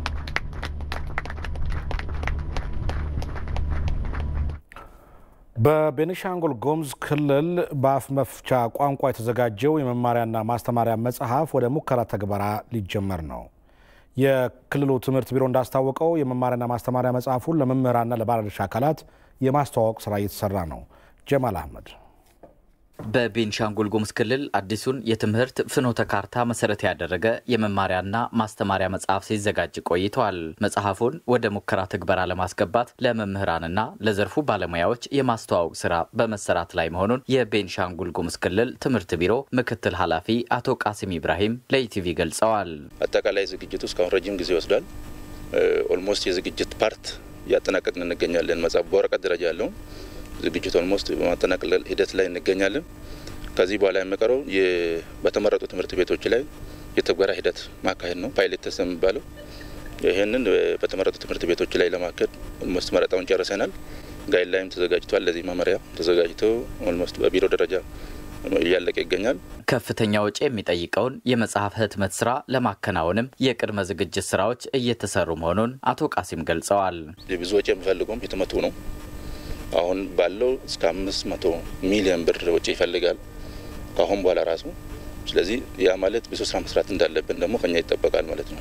በቤኒሻንጉል ጉሙዝ ክልል በአፍ መፍቻ ቋንቋ የተዘጋጀው የመማሪያና ማስተማሪያ መጽሐፍ ወደ ሙከራ ተግበራ ሊጀመር ነው። የክልሉ ትምህርት ቢሮ እንዳስታወቀው የመማሪያና ማስተማሪያ መጽሐፉን ለመምህራንና ለባለድርሻ አካላት የማስተዋወቅ ስራ እየተሰራ ነው። ጀማል አህመድ በቤንሻንጉል ጉሙዝ ክልል አዲሱን የትምህርት ፍኖተ ካርታ መሰረት ያደረገ የመማሪያና ማስተማሪያ መጽሐፍ ሲዘጋጅ ቆይተዋል። መጽሐፉን ወደ ሙከራ ትግበራ ለማስገባት ለመምህራንና ለዘርፉ ባለሙያዎች የማስተዋወቅ ስራ በመሰራት ላይ መሆኑን የቤንሻንጉል ጉሙዝ ክልል ትምህርት ቢሮ ምክትል ኃላፊ አቶ ቃሲም ኢብራሂም ለኢቲቪ ገልጸዋል። አጠቃላይ ዝግጅቱ እስካሁን ረጅም ጊዜ ይወስዳል። ኦልሞስት የዝግጅት ፓርት እያጠናቀቅን እንገኛለን። መጽሐፍ በወረቀት ደረጃ ያለውን ዝግጅት ኦልሞስት በማጠናቀቅ ሂደት ላይ እንገኛለን። ከዚህ በኋላ የሚቀረው በተመረጡ ትምህርት ቤቶች ላይ የትግበራ ሂደት ማካሄድ ነው። ፓይሌት ተስት የሚባለው ይህንን በተመረጡ ትምህርት ቤቶች ላይ ለማካሄድ ኦልሞስት መረጣውን ጨርሰናል። ጋይድ ላይም ተዘጋጅቷል። ለዚህ መመሪያ ተዘጋጅቶ ኦልሞስት በቢሮ ደረጃ እያለቀ ይገኛል። ከፍተኛ ወጪ የሚጠይቀውን የመጽሐፍ ህትመት ስራ ለማከናወንም የቅድመ ዝግጅት ስራዎች እየተሰሩ መሆኑን አቶ ቃሲም ገልጸዋል። ብዙ ወጪ የሚፈልገውም ህትመቱ ነው። አሁን ባለው እስከ አምስት መቶ ሚሊዮን ብር ወጪ ይፈልጋል ከአሁን በኋላ ራሱ። ስለዚህ ያ ማለት ብዙ ስራ መስራት እንዳለብን ደግሞ ከኛ ይጠበቃል ማለት ነው።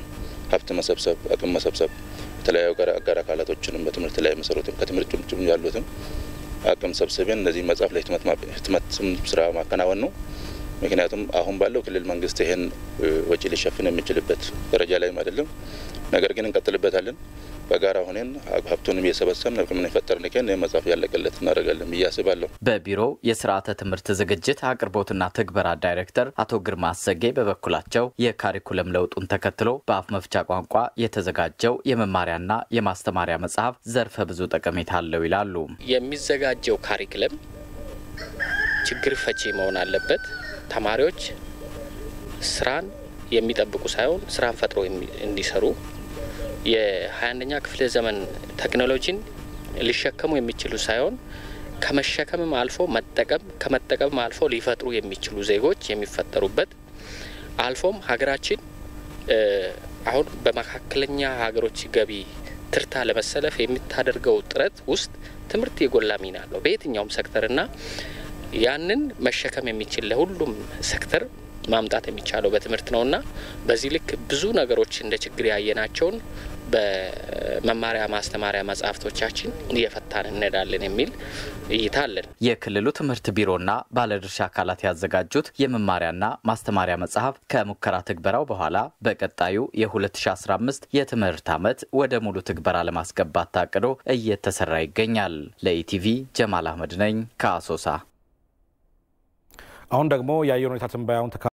ሀብት መሰብሰብ፣ አቅም መሰብሰብ የተለያዩ አጋር አካላቶችንም በትምህርት ላይ መሰሩትም ከትምህርት ጭምጭም ያሉትም አቅም ሰብስበን እነዚህ መጽሐፍ ለህትመት ስራ ማከናወን ነው። ምክንያቱም አሁን ባለው ክልል መንግስት ይህን ወጪ ሊሸፍን የሚችልበት ደረጃ ላይም አይደለም። ነገር ግን እንቀጥልበታለን። በጋራ ሆነን ሀብቱንም እየሰበሰብን አቅምን የፈጠርን ከን መጽሐፍ ያለቀለት እናደርጋለን ብዬ አስባለሁ። በቢሮው የስርዓተ ትምህርት ዝግጅት አቅርቦትና ትግበራ ዳይሬክተር አቶ ግርማ አሰጌ በበኩላቸው የካሪኩለም ለውጡን ተከትሎ በአፍ መፍቻ ቋንቋ የተዘጋጀው የመማሪያና የማስተማሪያ መጽሐፍ ዘርፈ ብዙ ጠቀሜታ አለው ይላሉ። የሚዘጋጀው ካሪክለም ችግር ፈቺ መሆን አለበት። ተማሪዎች ስራን የሚጠብቁ ሳይሆን ስራን ፈጥሮ እንዲሰሩ የ21ኛ ክፍለ ዘመን ቴክኖሎጂን ሊሸከሙ የሚችሉ ሳይሆን ከመሸከምም አልፎ መጠቀም ከመጠቀምም አልፎ ሊፈጥሩ የሚችሉ ዜጎች የሚፈጠሩበት አልፎም ሀገራችን አሁን በመካከለኛ ሀገሮች ገቢ ትርታ ለመሰለፍ የምታደርገው ጥረት ውስጥ ትምህርት የጎላ ሚና አለው በየትኛውም ሴክተርና ያንን መሸከም የሚችል ለሁሉም ሴክተር ማምጣት የሚቻለው በትምህርት ነውና በዚህ ልክ ብዙ ነገሮች እንደ ችግር ያየናቸውን በመማሪያ ማስተማሪያ መጽሐፍቶቻችን እየፈታን እንሄዳለን የሚል እይታ አለን። የክልሉ ትምህርት ቢሮና ባለድርሻ አካላት ያዘጋጁት የመማሪያና ማስተማሪያ መጽሐፍ ከሙከራ ትግበራው በኋላ በቀጣዩ የ2015 የትምህርት ዓመት ወደ ሙሉ ትግበራ ለማስገባት ታቅዶ እየተሰራ ይገኛል። ለኢቲቪ ጀማል አህመድ ነኝ ከአሶሳ። አሁን ደግሞ የአየር ሁኔታ ትንበያውን